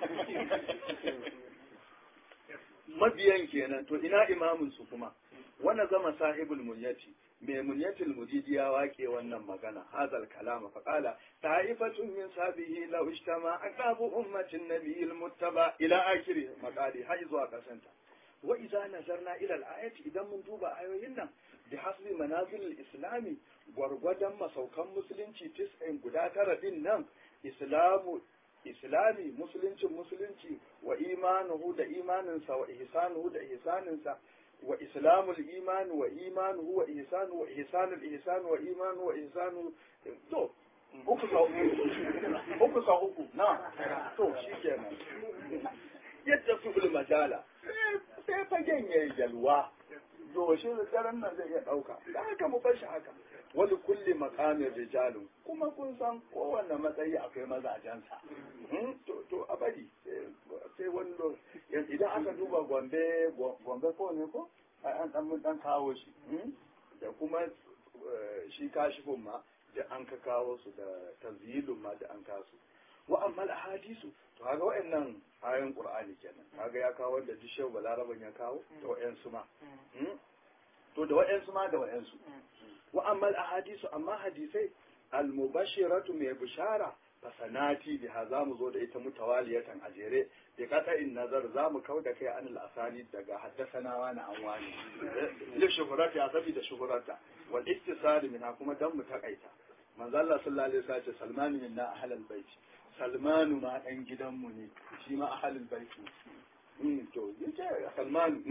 mabiyan kenan to ina imamin su kuma wannan zama sahibul munyati mai munyatil mujidi ya wake wannan magana hazal kalama fa qala ta'ifatun min sabihi law ishtama aqabu ummatin nabiyil muttaba ila akhiri maqali hay zuwa kasanta wa idza nazarna ila al-ayati idan mun duba ayoyin nan bi hasbi manazil al-islami gwargwadon masaukan musulunci tis'in guda tara din nan islamu islami musuluncin musulunci wa imanuhu da imaninsa wa ihsanuhu da ihsaninsa wa islamul iman wa imanuhu wa ihsanu wa ihsanul ihsan wa imanu wa ihsanu to uku sa uku uku sa uku na to shikenan yadda su majala sai fagen yayi jalwa to shi daren nan zai iya ɗauka da haka mu bar shi haka wani kulli makamin rijalun kuma kun san kowanne matsayi akwai mazajensa to a bari sai wani idan aka duba gombe gombe ko ne ko an dan mun dan kawo shi da kuma shi kashifin ma da an ka kawo su da tanzilun ma da an kasu wa amma hadisu to kaga wa'annan ayoyin qur'ani kenan kaga ya kawo wanda dishew balaraban ya kawo da wa'ansu ma to da wa'ansu ma da wa'ansu wa amma ahadisu amma hadisai al-mubashiratu mai bishara fasanati biha za mu zo da ita mutawaliyatan a jere bi qata'in nazar za mu kau da kai anil asani daga haddasana wa na anwani li shuhurati ya sabi da shuhurata wal iktisari minha kuma dan mu takaita manzo Allah sallallahu alaihi wasallam Salman minna ahlal bait Salmanu ma dan gidanmu ne shi ma ahlul bait to yace Salman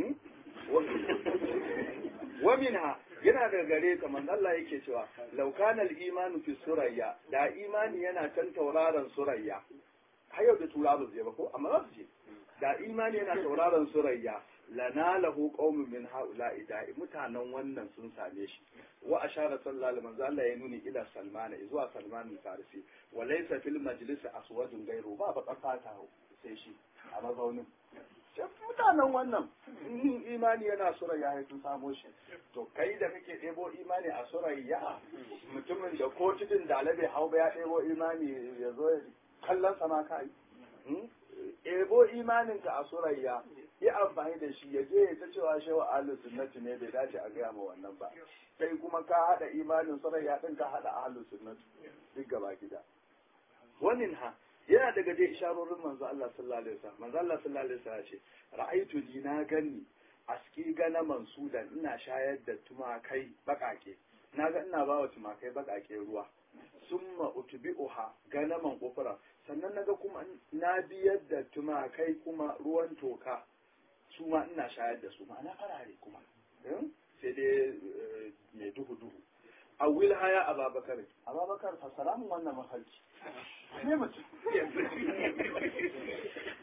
wa minha yana da gare ka manzo Allah yake cewa law kana al-imanu fi surayya da imani yana can tauraron surayya har yau da turawa zai ba ko amma za su je da imani yana tauraron surayya lanalahu qaumun min haula'i da mutanen wannan sun same shi wa ashara sallallahu alaihi manzo Allah ya nuni ila salmana zuwa salman farisi wa laysa fil majlis aswadun gairu ba ba fata sai shi a mazaunin mutanen wannan in imani yana surayya ya sun samo shi to kai da kake ɗebo imani a surayya mutumin da ko tudun da alabe hau ba ya ɗebo imani ya zo kallon sama ka yi ɗebo imaninka a surayya yi amfani da shi ya je ya ta cewa shewa ahlus sunnati ne bai dace a gaya ma wannan ba sai kuma ka haɗa imanin surayya ɗin ka haɗa ahlus sunnati duk gaba gida wannan ha yana daga dai isharorin manzo Allah sallallahu alaihi wasallam manzo Allah sallallahu alaihi wasallam ce ra'aitu li na ganni aski gana mansudan ina shayar da tumakai bakake na ga ina bawa tumakai bakake ruwa summa utbi'uha ganaman kufra sannan naga kuma na biyar da tumakai kuma ruwan toka su ma ina shayar da su ma na farare kuma sai dai mai duhu duhu a wil haya a babakar ababakar fasara mun wannan mafarki ne mutum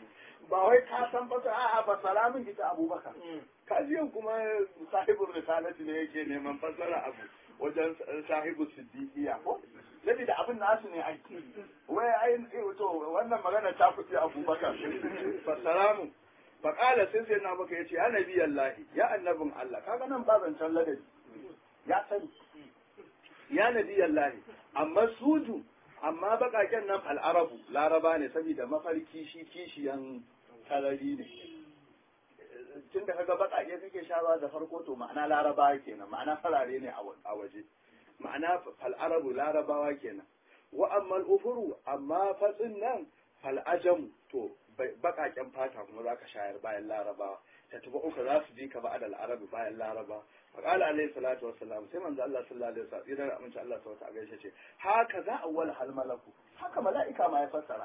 ba wai ka san ba a'a ba salamin ita abubakar kajiyan kuma sahibul risalati ne yake neman fassara abu wajen sahibu siddiqiya ko saboda abin nasu ne aiki wai ai to wannan magana ta fice abubakar fa salamu fa qala sai sai na baka yace ya nabi allah ya annabin allah kaga nan ba zancen ladabi ya sani ya nabi allah amma suju amma bakaken nan al'arabu laraba ne saboda mafarki shi kishiyan sarari ne tun da kaga bakake kake shawa da farko to ma'ana laraba kenan ma'ana farare ne a waje ma'ana fal'arabu larabawa kenan wa amma ufuru amma fatsin nan fal'ajamu to bakaken fata kuma za ka shayar bayan larabawa ta tuba uku za su ji ka ba adal arabi bayan laraba فقال عليه الصلاة والسلام سيما أن الله صلى الله عليه وسلم إذا أمن الله سوى تعالى شيء هكذا أول الملك هكا ملائكة ما يفسر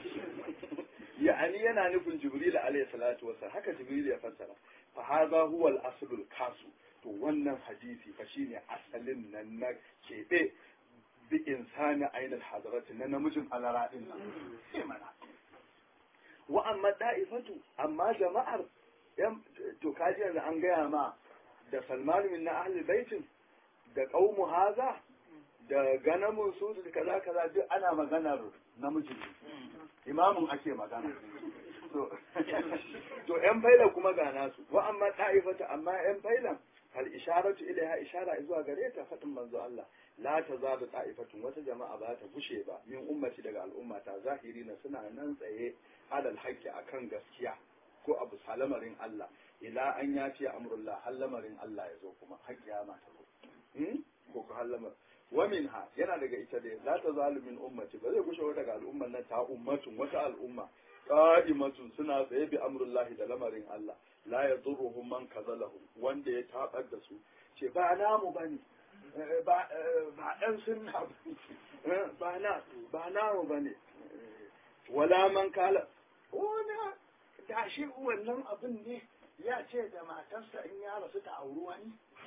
يعني أنا نقول جبريل عليه الصلاة والسلام هكا جبريل يفسر فهذا هو الأصل الكاسو to wannan hadisi fa shine asalin nan na keɓe bi insani ainihin hadarati na namijin alara din nan sai mana wa amma da'ifatu amma jama'ar to kaji yanzu an gaya ma da salman min na ahli baitin da qaumu haza da ganamun su da kaza kaza duk ana maganar namiji imamun ake magana to to yan faila kuma ga nasu wa amma ta'ifata amma yan failan hal isharatu ilaiha ishara zuwa gare ta fadin manzo Allah la tazalu ta'ifatun wata jama'a ba ta gushe ba min ummati daga al'umma ta zahiri na suna nan tsaye alal haqqi akan gaskiya ko abu salamarin Allah ila an ya ce amrullah har lamarin Allah ya zo kuma har kiyama ta zo ko ko har lamar wa minha yana daga ita dai la ta zalumin ummati ba zai gushe daga al'umman nan ta ummatun wata al'umma qa'imatun suna tsaye bi amrullah da lamarin Allah la yadurruhum man kazalahu wanda ya tabar da su ce ba namu bane ba ba dan sunna ba na ba namu bane wala man kala wala da shi wannan abin ne ya ce da matarsa in ya rasu ta auri wani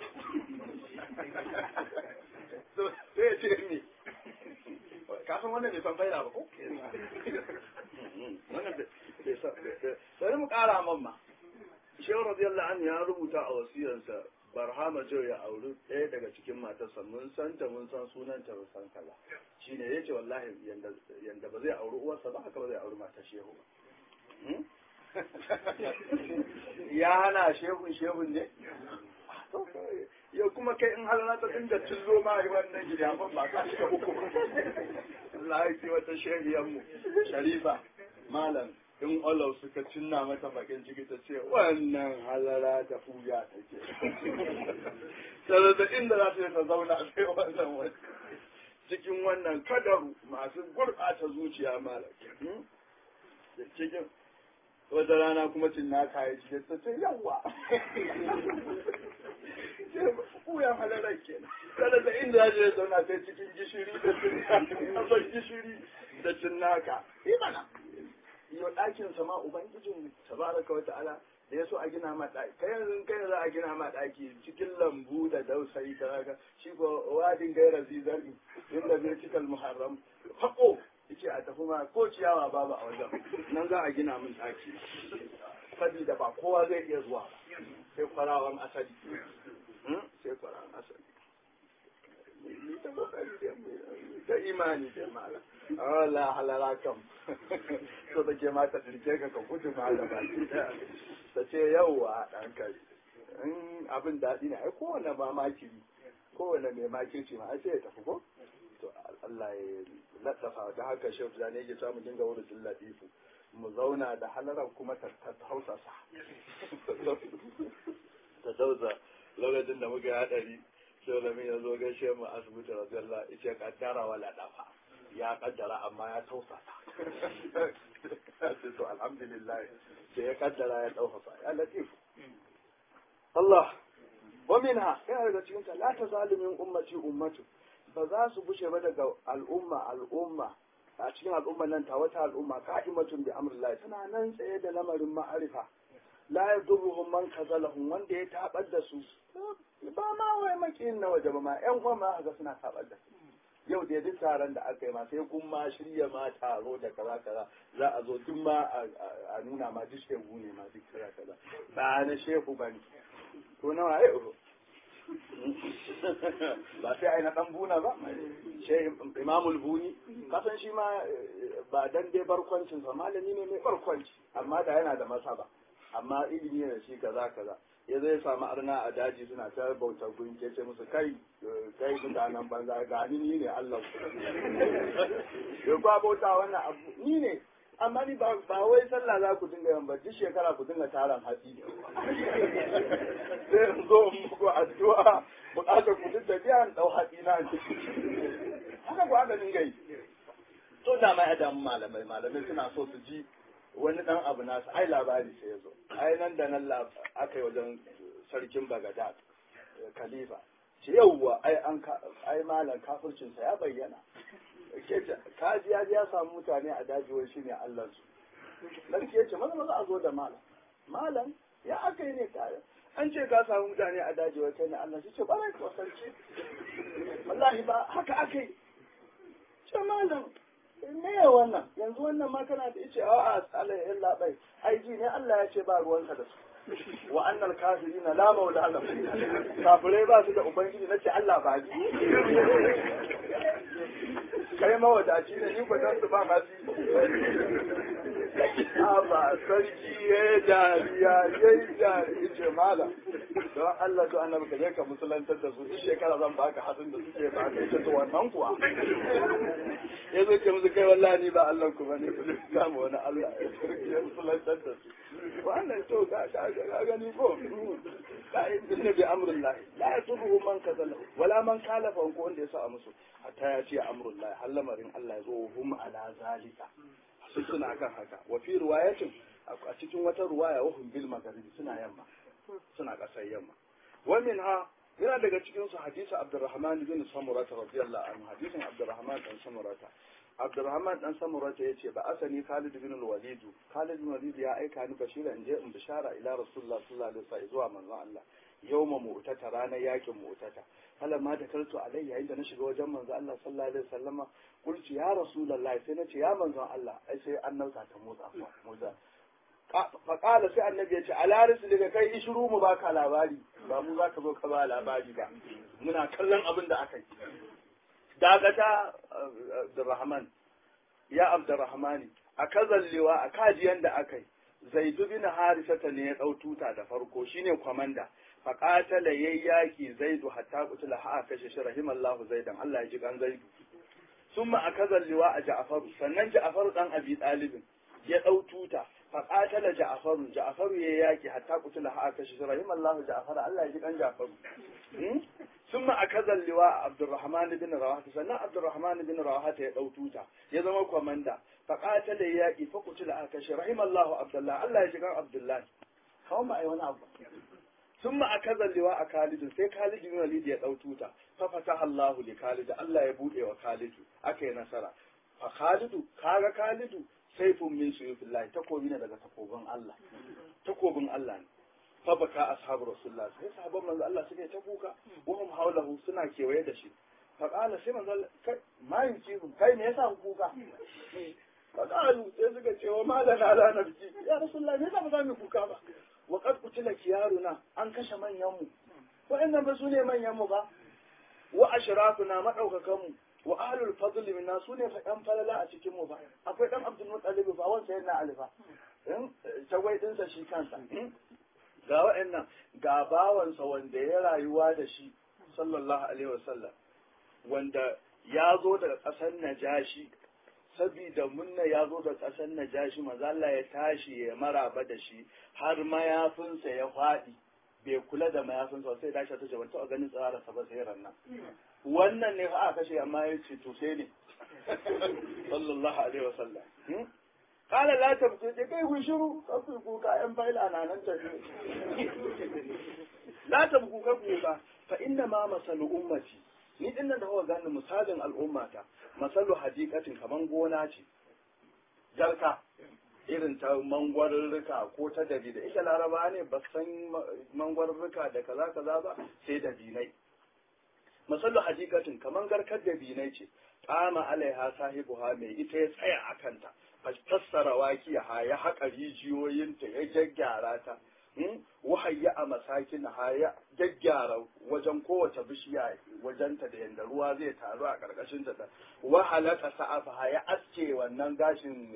sai ya ce me kafin wannan bai san faida ba ko wannan bai san sai mu kara mamma shehu radiyallahu anhu ya rubuta a wasiyarsa barhama jau ya auri ɗaya daga cikin matarsa mun san ta mun san sunanta mun san kaza shine yace wallahi yanda yanda ba zai auri uwarsa ba haka ba zai auri matar shehu ba ya hana shehun shehun ne ya kuma kai in halala ta dinga cillo ma yi wannan gida ban ba ka shiga uku Allah ya ce wata shehiyar mu sharifa malam in Allah suka cinna mata bakin ciki ta ce wannan halara ta fuya take sai da inda za ta ta zauna sai wannan wani cikin wannan kadaru masu gurɓata zuciya malam cikin wata rana kuma cin na kayi cikin ta ce yawa kuyan halarar kenan kada da inda ya je zauna sai cikin gishiri da cinnaka gishiri da cinnaka imana yau ɗakin sama ubangijin tabaraka wa ta'ala da ya so a gina ma ɗaki kai yanzu kai za a gina ma ɗaki cikin lambu da dausayi ta haka shi ko wadin gaira zizari inda zai cikal muharram haƙo yace a tafi ma ko ciyawa babu a wajen nan za a gina min ɗaki sabida ba kowa zai iya zuwa ba sai kwarawan asali sai kwarawan asali ni ta kokari da imani da mala Allah halala kam so da ke mata dirke ka ka gudu mala ba ta ce yauwa dan kai in abin daɗi ne ai kowane ma makiri kowane mai makirci ma ai sai ya tafi ko to Allah ya laddafa da haka shehu da ne yake samu dinga wurin latifu mu zauna da halaran kuma ta hausasa ta dauza lokacin da muka yi hadari sai lami ya zo gaishe mu asibiti radiyallahu ita kaddara wala dafa ya kaddara amma ya tausasa to alhamdulillah sai ya kaddara ya tausasa ya latif Allah wa minha yana daga cikin ta la tazalimin ummati ummatu ba za su bushe ba daga al'umma al'umma a cikin al'umma nan ta wata al'umma ka'imatun bi amrillah tana nan tsaye da lamarin ma'arifa la yadurruhum man kazalahum wanda ya tabar da su ba ma wai makiyin na waje ba ma yan uwa ma ga suna tabar da su yau da duk taron da aka yi ma sai kun ma shirya ma taro da kaza kaza za a zo duk ma a nuna ma duk shehu ne ma duk kaza kaza ba na shehu ba ne to nawa ya uro ba sai ai na dan buna ba shehu imamul buni kasan shi ma ba dan dai barkwancin sa malami ne mai barkwanci amma da yana da masaba amma ilimi ne shi kaza kaza ya zai samu arna a daji suna ta bautar gunki ya ce musu kai kai mutanen banza ga ni ni ne Allah ya kwa bauta wannan abu ni ne amma ni ba wai sallah za ku dinga yan ba duk shekara ku dinga taron hatsi sai in zo in muku addu'a bukatar ku duk da biyan dau hatsi na haka ku haka dinga yi to da mai adamu malamai malamai suna so su ji wani dan abu nasu ai labari sai ya zo ai nan da nan aka yi wajen sarkin bagadad khalifa ce yauwa ai an ai malam kafircinsa ya bayyana kaji ya ya samu mutane a daji wai shine Allah su sarki ya ce maza maza a zo da malam malam ya aka yi ne kare an ce ka samu mutane a daji wai kai ne Allah shi ce barai ko sarki wallahi ba haka aka yi ce malam me ya wannan yanzu wannan ma kana da ice a'a Allah ya labai ai ji ne Allah ya ce ba ruwanka da su wa annal kafirina la maula lahum kafirai ba su da ubangiji nace Allah ba ji kai mawadaci ne ni ba dan su ba ma ba sarki ya dariya ya yi dariya ce mala don Allah to annabi ka je ka musulantar da su duk shekara zan baka hatsin da suke ba ka ita to wannan kuwa ya zo ce musu kai wallahi ni ba Allah ku bane ku kama wani Allah ya musulantar da su wannan to ga ga gani ko ka inna bi amrillah la yasubu man kazala wala man kalafa ko wanda ya sa musu hatta ya ce amrullah har lamarin Allah ya zo hum ala zalika su suna kan haka wa fi riwayatin a cikin wata ruwaya wa hum bil magharibi suna yamma suna kasar yamma wa minha yana daga cikin su hadisi Abdurrahman bin Samurata radiyallahu anhu hadisin Abdurrahman dan Samurata Abdurrahman dan Samurata yace ba asani Khalid bin al-Walid Khalid bin Walid ya aika ni bashira in je in bishara ila Rasulullah sallallahu alaihi wasallam zuwa manzon Allah yawma mu'tata ranar yakin mu'tata hala ma da kaltu alai yayin da na shiga wajen manzo Allah sallallahu alaihi wasallama kulci ya rasulullahi sai nace ya manzo Allah ai sai annauta ta motsa motsa fa qala sai annabi ya ce ala daga kai ishuru mu baka labari ba mu zaka zo ka ba labari ba muna kallon abin da aka yi dagata Abdurrahman ya Abdurrahmani a kazallewa a kajiyan da aka yi Zaidu bin Harisata ne ya dau tuta da farko shine kwamanda faƙatala yayi yaki zaidu hatta kutula ha kashe shi rahimallahu zaidan Allah ya ji kan zaidu summa akazal liwa a ja'faru sannan ja'faru dan abi talibin ya dau tuta faƙatala ja'faru ja'faru yayi yaki hatta kutula ha kashe shi rahimallahu ja'fara Allah ya ji kan ja'faru summa akazal liwa abdurrahman bin rawaha sannan abdurrahman bin rawaha ya dau tuta ya zama komanda faƙatala yaki fa kutula ha kashe rahimallahu abdullah Allah ya ji kan abdullah kawai ba ai wani abu ثم أكذا اللواء خالد sai Khalid bin Walid ya dau tuta fa fataha Allahu li Khalid Allah ya bude wa Khalid akai nasara fa Khalid kaga Khalid saifun min suyufillah takobi ne daga takobin Allah takobin Allah ne fa baka ashabu rasulullah sai sahabban manzo Allah suke ta kuka wa hum hawlahu suna kewaye da shi fa qala sai manzo Allah kai ma yukihu kai me yasa kuka fa qalu sai suka ce wa malana la nabki ya rasulullah me yasa ba za mu kuka ba wa qad qutila kiyaruna an kashe manyan mu wa'annan ba su ne manyan mu ba wa ashrafuna madaukakan mu wa ahlul fadli minna su ne fa dan falala a cikin mu ba akwai dan abdul muttalib ba wanda yana alifa in tagwai dinsa shi kansa ga wa'annan ga bawansa wanda ya rayuwa da shi sallallahu alaihi wasallam wanda ya zo daga ƙasar najashi sabida munna ya zo da ƙasar najashi maza Allah ya tashi ya maraba da shi har mayafinsa ya faɗi bai kula da mayafinsa sai tashi ta ce ban taɓa ganin tsararsa ba sai rannan wannan ne fa aka kashe amma ya ce to sai ne sallallahu alaihi wasallam kala la tabku je kai ku shiru kafu ku ka yan faila na nan tafi la tabku ka ku ba fa inna ma masalu ummati ni din nan da hawa gani misalin al'ummata masalu hadikatin kaman gona ce jarka irin ta mangwarurruka ko ta dabi da ita laraba ne ba san mangwarurruka da kaza kaza ba sai dabinai masallu hakikatin kaman garkar da binai ce kama alaiha sahibuha mai ita ya tsaya a kanta fassara wakiya ya haƙa rijiyoyinta ya gyaggyara ta wahayya a masakin ha ya gyaggyara wajen kowace bishiya wajenta da yanda ruwa zai taru a ƙarƙashin ta wahalaka sa'afa ya aske wannan gashin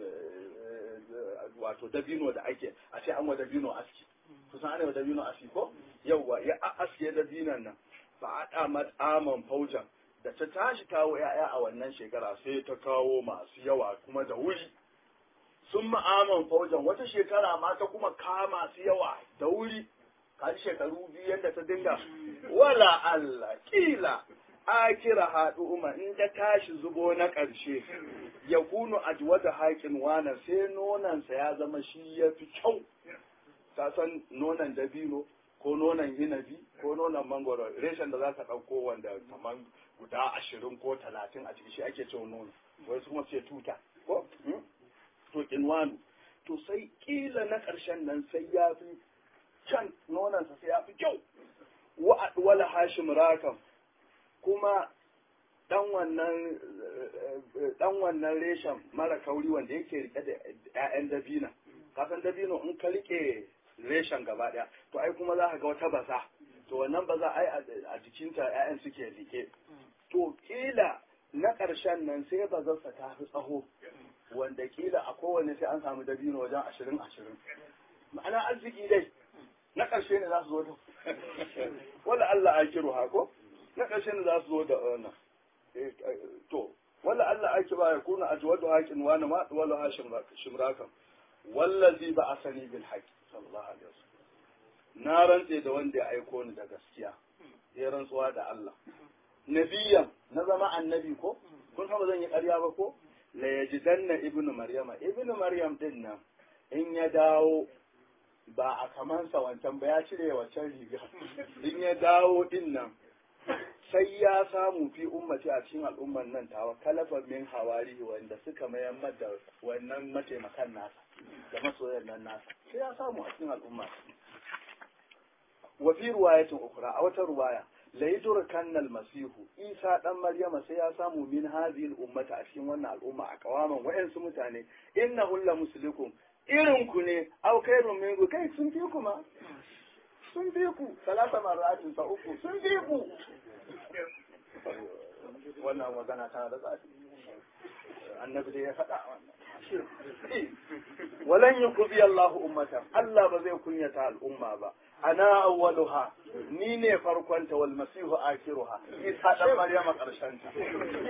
wato dabino da ake a ce an wa dabino aski kusan ana wa dabino aski ko yawwa ya aske dabinon nan ba a matsaman faujan da ta tashi kawo ‘ya'ya a wannan shekara sai ta kawo masu yawa kuma da wuri sun ma'aman faujan wata shekara ma ta kuma kama masu yawa da wuri kan shekaru biyu yadda ta dinga wala Allah kila akira haɗu umar in ta tashi zubo na ƙarshe ya kunu ajwada haƙin wana sai nonansa ya zama shi ya fi kyau ka san nonan dabino ko nonon inabi ko nonon mangoro reshen da za ka ɗauko wanda kamar guda ashirin ko talatin a ciki shi ake cewa nono wai kuma sai tuta ko to kinwanu to sai kila na ƙarshen nan sai ya fi can nonansa sai ya fi kyau wala hashim rakam kuma dan wannan dan wannan reshen mara kauri wanda yake rike da ƴaƴan dabina kasan dabino in ka rike reshen gaba daya to ai kuma za ka ga wata baza to wannan baza ai a jikinta ƴaƴan suke rike to kila na ƙarshen nan sai bazarsa ta fi tsaho wanda kila a kowane sai an samu dabino wajen ashirin ashirin ma'ana arziki dai na ƙarshe ne za su zo da wala Allah a kiru hako na ƙarshe ne za su zo da wannan to wala Allah ake ba ya kuna ajwadu haƙin wani ma wala hashim shimrakan wallazi ba asani bil haqq sallallahu alaihi wasallam na rantse da wanda ya aiko ni da gaskiya ya rantsuwa da Allah nabiyan na zama annabi ko kun san ba zan yi ƙarya ba ko la yajidanna ibnu maryama ibnu maryam din nan in ya dawo ba a kamansa wancan ba ya cire wancan riga in ya dawo din nan sai ya samu fi ummati a cikin al'umman nan tawa kalafan min hawari wanda suka mayar da wannan mataimakan nasa da masoyan nan nasa sai ya samu a cikin al'umma wa fi ruwayatin ukra a wata ruwaya la yudrikanna al-masihu isa dan maryama sai ya samu min hadhihi al-ummati a cikin wannan al'umma a kawaman wayansu mutane innahu la muslikum irin ku ne au khairun minku kai sun fi ku ma sun fi ku salasa maratin sa uku sun fi ku wannan magana tana da tsafi annabi dai ya faɗa wannan walan yuqdi Allahu ummatan Allah ba zai kunyata al'umma ba ana awwaluha ni ne farkonta wal masihu akhiruha isa dan maryama karshen ta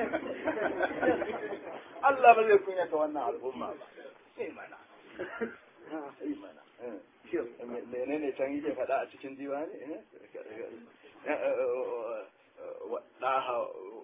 Allah ba zai kunyata wannan al'umma ba sai mana sai mana menene can yake faɗa a cikin diwani ɗaha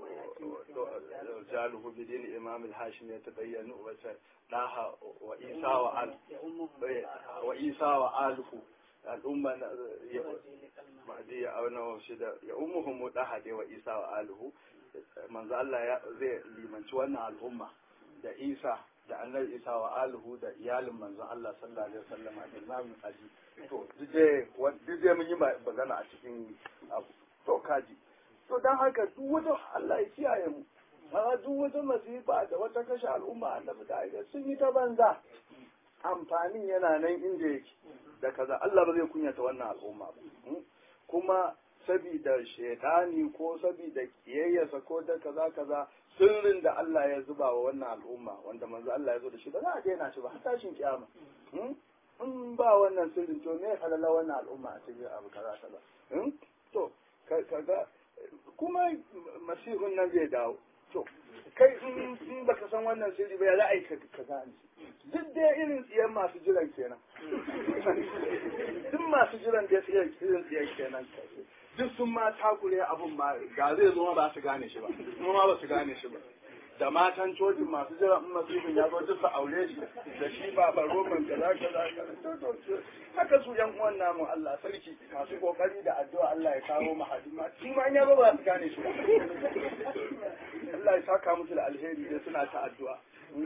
jaluhu bidin imam al-hashim ya tabayyana wata ɗaha wa isa wa al wa isa wa alhu al'umma ma'adi ya auna wa shida ya ummuhum ɗaha dai wa isa wa alhu manzo Allah ya zai limanci wannan al'umma da isa da annabi isa wa alihu da iyalin manzon Allah sallallahu alaihi wasallam da imamin aji to duk dai mun yi magana a cikin abu to kaji to dan haka duk wata Allah ya kiyaye mu amma duk wata masifa da wata kashe al'umma annabi da aika sun yi ta banza amfanin yana nan inda yake da kaza Allah ba zai kunyata wannan al'umma ba kuma sabida shaidani ko sabida kiyayyarsa ko da kaza kaza sirrin da Allah ya zuba wa wannan al'umma wanda manzo Allah ya zo da shi ba za a daina shi ba har tashin kiyama in ba wannan sirrin to me halala wannan al'umma a cikin abu kaza kaza to kaga kuma masihun nan zai dawo to kai in baka san wannan sirri ba ya za a yi ka gane duk da irin tsiyan masu jiran kenan duk masu jiran da irin tsiyan kenan duk sun ma takure abun ma ga zai zo ba su gane shi ba kuma ma ba su gane shi ba da matan cocin masu jiran in masifin ya zo duk su aure shi da shi ba ba roman kaza kaza haka su yan uwan namu Allah sarki masu kokari da addu'a Allah ya kawo mu hadima shi ma ya zo ba su gane shi ba Allah ya saka musu da alheri dai suna ta addu'a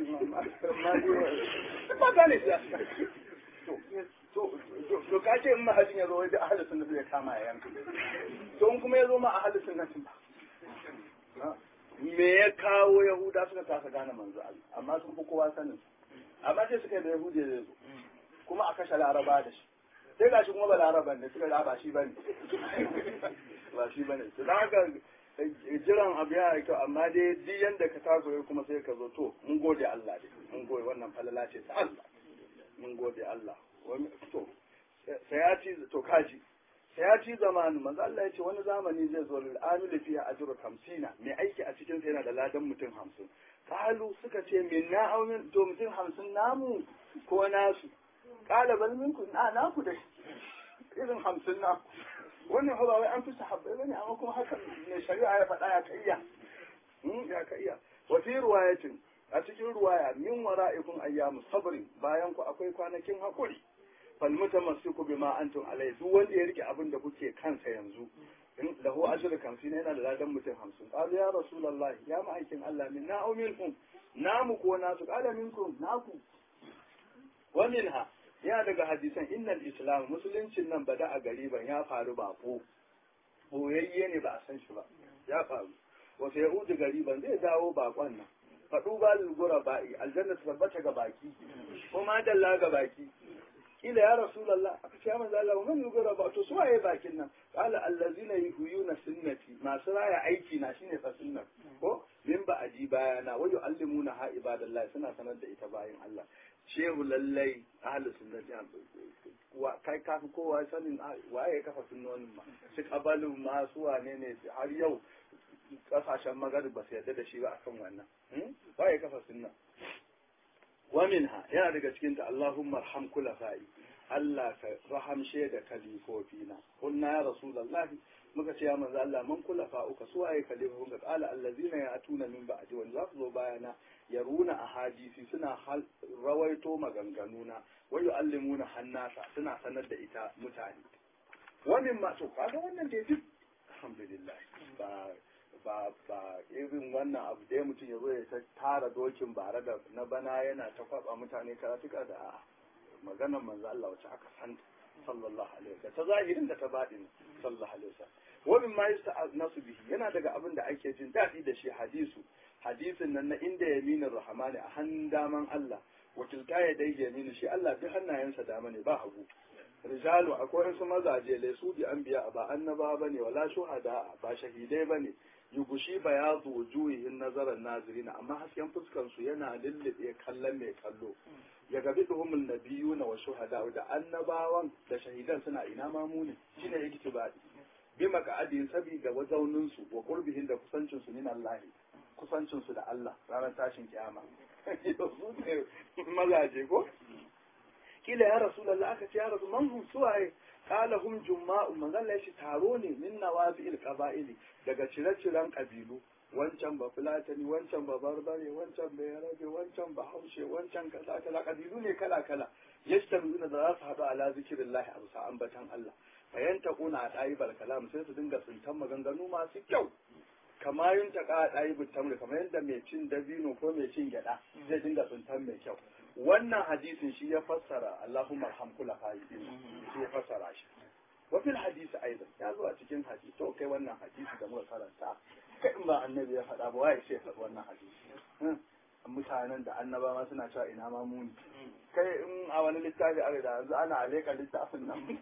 ba gane shi to to ka ce in mahajin ya zo wai da ahalin sunna zai kama ya yanka to in kuma ya zo ma ahalin sunna ba me ya kawo yahuda suka kasa gane manzo Allah amma sun fi kowa sanin amma sai suka yi da yahudi da zo kuma a kashe laraba da shi sai gashi kuma ba laraban ne suka ga ba shi bane ba shi bane to da haka jiran abu ya kyau amma dai duk yanda ka taso kuma sai ka zo to mun gode Allah dai mun gode wannan falala ce ta Allah mun gode Allah to sai ya ci to kaji sai ya ci zamanu manzo Allah ya ce wani zamani zai zo lil amil fiha ajru 50 mai aiki a cikin sa yana da ladan mutum 50 kalu suka ce min na au min to mutum 50 namu ko nasu kala bal minkum na naku dai irin 50 na wannan ba wai an fi sahabbai bane amma kuma haka ne shari'a ya faɗa ya kaiya ya kaiya wa fi riwayatin a cikin ruwaya min wara'ikum ayyamu sabrin bayan ku akwai kwanakin hakuri fal mutamassiku bima antum alai duk wanda ya rike abin da kuke kansa yanzu in lahu ajru kamsin yana da ladan mutum 50 qalu ya rasulullah ya ma'aikin Allah min na au minkum namu ko nasu qala minkum naku wa minha ya daga hadisan innal islam musuluncin nan bada a gariban ya faru bako boyayye ne ba a san shi ba ya faru wasu yahudu gariban zai dawo bakon nan faɗu ba lulgura ba'i aljanna su tabbata ga baki ko ma dalla ga baki kila ya rasulullah aka ce manzo Allah wa man lulgura ba to suwaye bakin nan qala allazina yuhyuna sunnati masu raya aiki na shine fa sunnat ko min ba aji bayana wa yu'allimuna ha ibadallah suna sanar da ita bayin Allah shehu lallai ahlus sunnati wa kai kafi kowa sanin waye ya kafa sunnonin ma shi kabalin ma su wane ne har yau kasashen magarib ba su yarda da shi ba akan wannan waye ya kafa sunna wa minha yana daga cikin ta Allahumma arham kulafai Allah ka rahamshe da kalifofina kunna ya rasulullahi muka ce ya manzo Allah man kulafa uka su waye kalifofin ka qala allazina ya'tuna min ba'di wa za su zo bayana yaruna ahadisi suna rawaito maganganuna wa yu'allimuna hannasa suna sanar da ita mutane wannan ma to kaga wannan dai duk alhamdulillah ba ba ba irin wannan abu da mutum ya zo ya ta tara dokin bare da na bana yana ta kwaba mutane karatuka da maganar manzo Allah wacce aka santa sallallahu alaihi wasallam ta zahirin da ta baɗin sallallahu alaihi wasallam wa min ma yasta'nasu bihi yana daga abin da ake jin daɗi da shi hadisu hadisin nan na inda yaminin rahmani a hannun daman Allah wakilta ya dai yaminu shi Allah duk hannayensa dama ne ba hagu rijalu akwai wasu mazaje lai su bi anbiya ba annaba bane wala shuhada ba shahidai bane yugushi bayadu wujuhihin nazaran nazirina amma hasken fuskan su yana lullube kallon mai kallo ya gabi duhumul nabiyuna wa shuhada da annabawan da shahidan suna ina mamu ne shine iktibadi bi maka'adin sabida wazaunin su wa qurbihin da kusancin su min Allah kusancin su da Allah ranar tashin kiyama su ne mazaje ko kila ya rasulullah aka ce ya rasu man hum suwaye qala hum jumma'u manzon Allah shi taro ne min nawazi'il qaba'ili daga cire-ciren kabilu wancan ba fulatani wancan ba barbare wancan ba yarabe wancan ba haushe wancan kaza kaza kabilu ne kala kala yastamuna da za su haɗu ala zikirillah a bisa ambatan Allah fayanta kuna a ɗayibar kalam sai su dinga tsintan maganganu masu kyau kama yin ta ka ɗayi tamri kamar yadda mai cin dabino ko mai cin gyaɗa zai dinga tsintan mai kyau wannan hadisin shi ya fassara Allahumma arham kula fa'idin shi ya fassara shi wa fil hadisi aidan ya zo a cikin hadisi to kai wannan hadisi da muka karanta kai in ba annabi ya faɗa ba waye sai ya faɗi wannan hadisi mutanen da annaba ma suna cewa ina ma muni kai in a wani littafi a da yanzu ana aleka littafin nan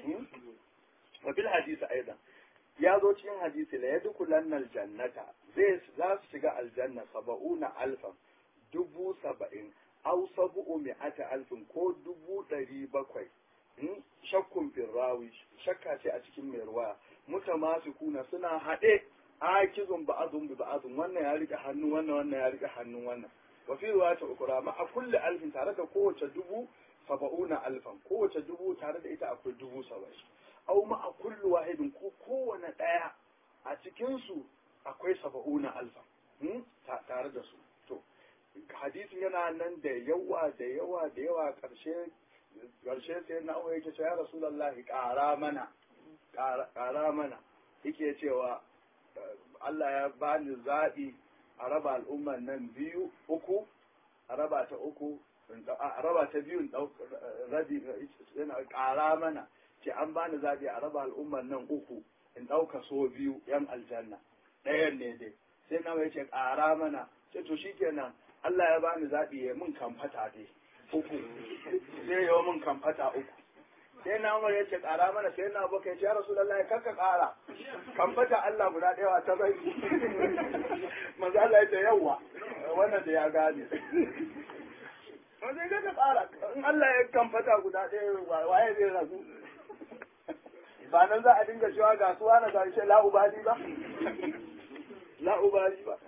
wa fil hadisi aidan ya zo cikin hadisi la yadkhulanna aljannata zai za su shiga aljanna saba'una alfan dubu saba'in aw sabu'u mi'ata alfin ko dubu ɗari bakwai shakkun firrawi shakka ce a cikin mai ruwa mutamasikuna suna haɗe akizun ba'azun bi ba'azun wannan ya rike hannu wannan wannan ya rike hannun wannan wa fi riwayat ukra ma a kulli alfin tare da kowace dubu saba'una alfan kowace dubu tare da ita akwai dubu saba'in aw ma a kulli wahidin ko kowane daya a cikin su akwai saba'una alfan tare da su to hadisin yana nan da yawa da yawa da yawa karshe karshe sai na aure yake cewa ya rasulullahi ƙara mana ƙara mana yake cewa Allah ya bani zaɓi a raba al'umman nan biyu uku a raba ta uku a raba ta biyun rabi yana ƙara mana ce an bani zaɓi a raba al'umman nan uku in ɗauka so biyu yan aljanna ɗayan ne dai sai na mai ce ƙara mana sai to shikenan Allah ya bani zaɓi ya mun kamfata dai uku sai ya mun kamfata uku sai na umar ya ce ƙara mana sai na baka ya ce ya rasu lallai kakka ƙara kamfata Allah guda ɗaya ta bai manzo Allah ya ce yawwa wannan da ya gane wanda ya ka ƙara in Allah ya kamfata guda ɗaya waye zai rasu ba nan za a dinga cewa ga suwa na ga shi la'ubali ba la'ubali ba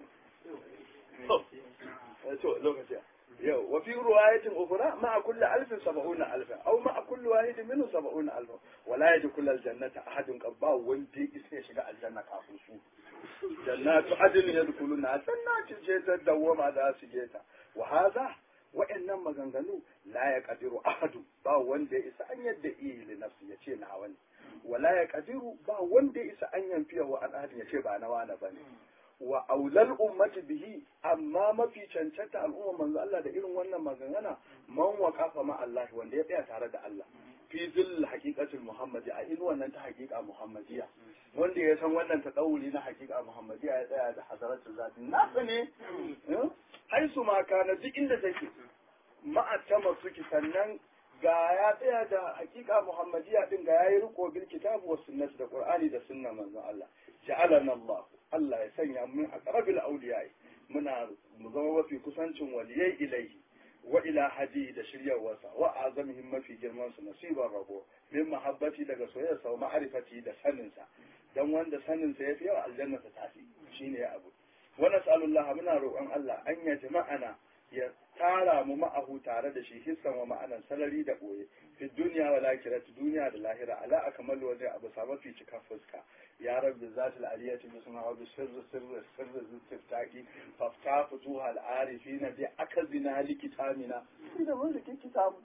to lokaci yau wa fi ruwayatin ukhra ma kulli alfin sab'una alfan aw ma kulli wahidin minhu sab'una alfan wa la yadkhulu aljannata ahadun qabba wanda isa ya shiga aljanna kafin su jannatu adn yadkhuluna jannatin ce ta dawama da su je ta wa hadha wa'annan maganganu la ya kadiru ahadu ba wanda ya isa an yadda iya li nafsi ya ce na wani wala ya kadiru ba wanda ya isa an yamfiya wa an ya ce ba na wani bane wa aulal ummati bihi amma mafi cancanta al'umma manzo Allah da irin wannan magangana man waqafa ma Allah wanda ya tsaya tare da Allah fi zill haqiqatul muhammadi a irin wannan ta haqiqa muhammadiya wanda ya san wannan ta dauri na haqiqa muhammadiya ya tsaya da hadaratul zati nasa ne haisu ma kana duk inda take ma'attama suki sannan ga ya tsaya da hakika muhammadiya din ga yayi riko bil kitabu was sunnati da qur'ani da sunna manzon Allah ja'alana Allah Allah ya sanya mun aqrabil awliyai muna mu zama mafi kusancin waliyai ilaihi wa ila hadi da shiryawarsa wa azamihim mafi girman su nasibar rabo min mahabbati daga soyayyarsa wa ma'rifati da saninsa dan wanda saninsa yafi yawa aljanna ta tafi shine abu wa nas'alullah muna roƙon Allah an ya jama'ana ya tara mu ma'ahu tare da shi hissan wa ma'anan salari da ɓoye fi duniya wa lakirati duniya da lahira ala akmal wajen abu sa mafi cika fuska ya rabbi zati al-aliyati bi sunna wa bi sirri sirri sirri zistiftaqi fafta futuha al-arifina bi akazina likitamina da mun rike kitabu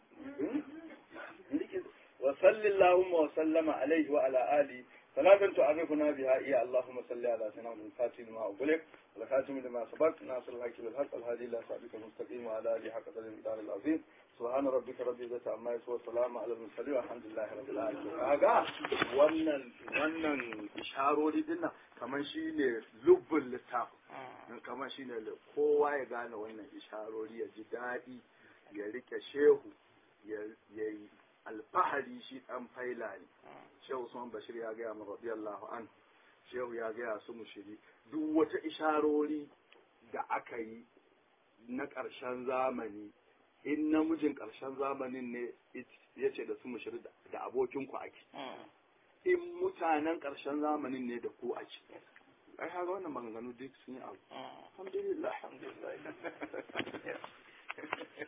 wa sallallahu wa sallama alaihi wa ala alihi صلاة تعرفنا بها إيا اللهم صل على سيدنا محمد الفاتح لما أغلق والخاتم لما سبق ناصر الحق بالحق الهادي إلى صراطك المستقيم وعلى آله حق قدر المقدار العظيم سبحان ربك رب العزة عما يصفون والسلام على المرسلين والحمد لله رب العالمين kaga wannan wannan isharori din nan kamar shine lubbul littaf kamar shine kowa ya gane wannan isharori ya ji daɗi ya rike shehu ya yi alfahari shi ɗan faila ne shehu usman bashir ya gaya mu radiyallahu an shehu ya gaya su mushiri duk wata isharori da aka yi na ƙarshen zamani in namijin ƙarshen zamanin ne ya ce da su mushiri da abokinku ake in mutanen ƙarshen zamanin ne da ku ake ai haka wannan maganganu duk sun yi abu alhamdulillah alhamdulillah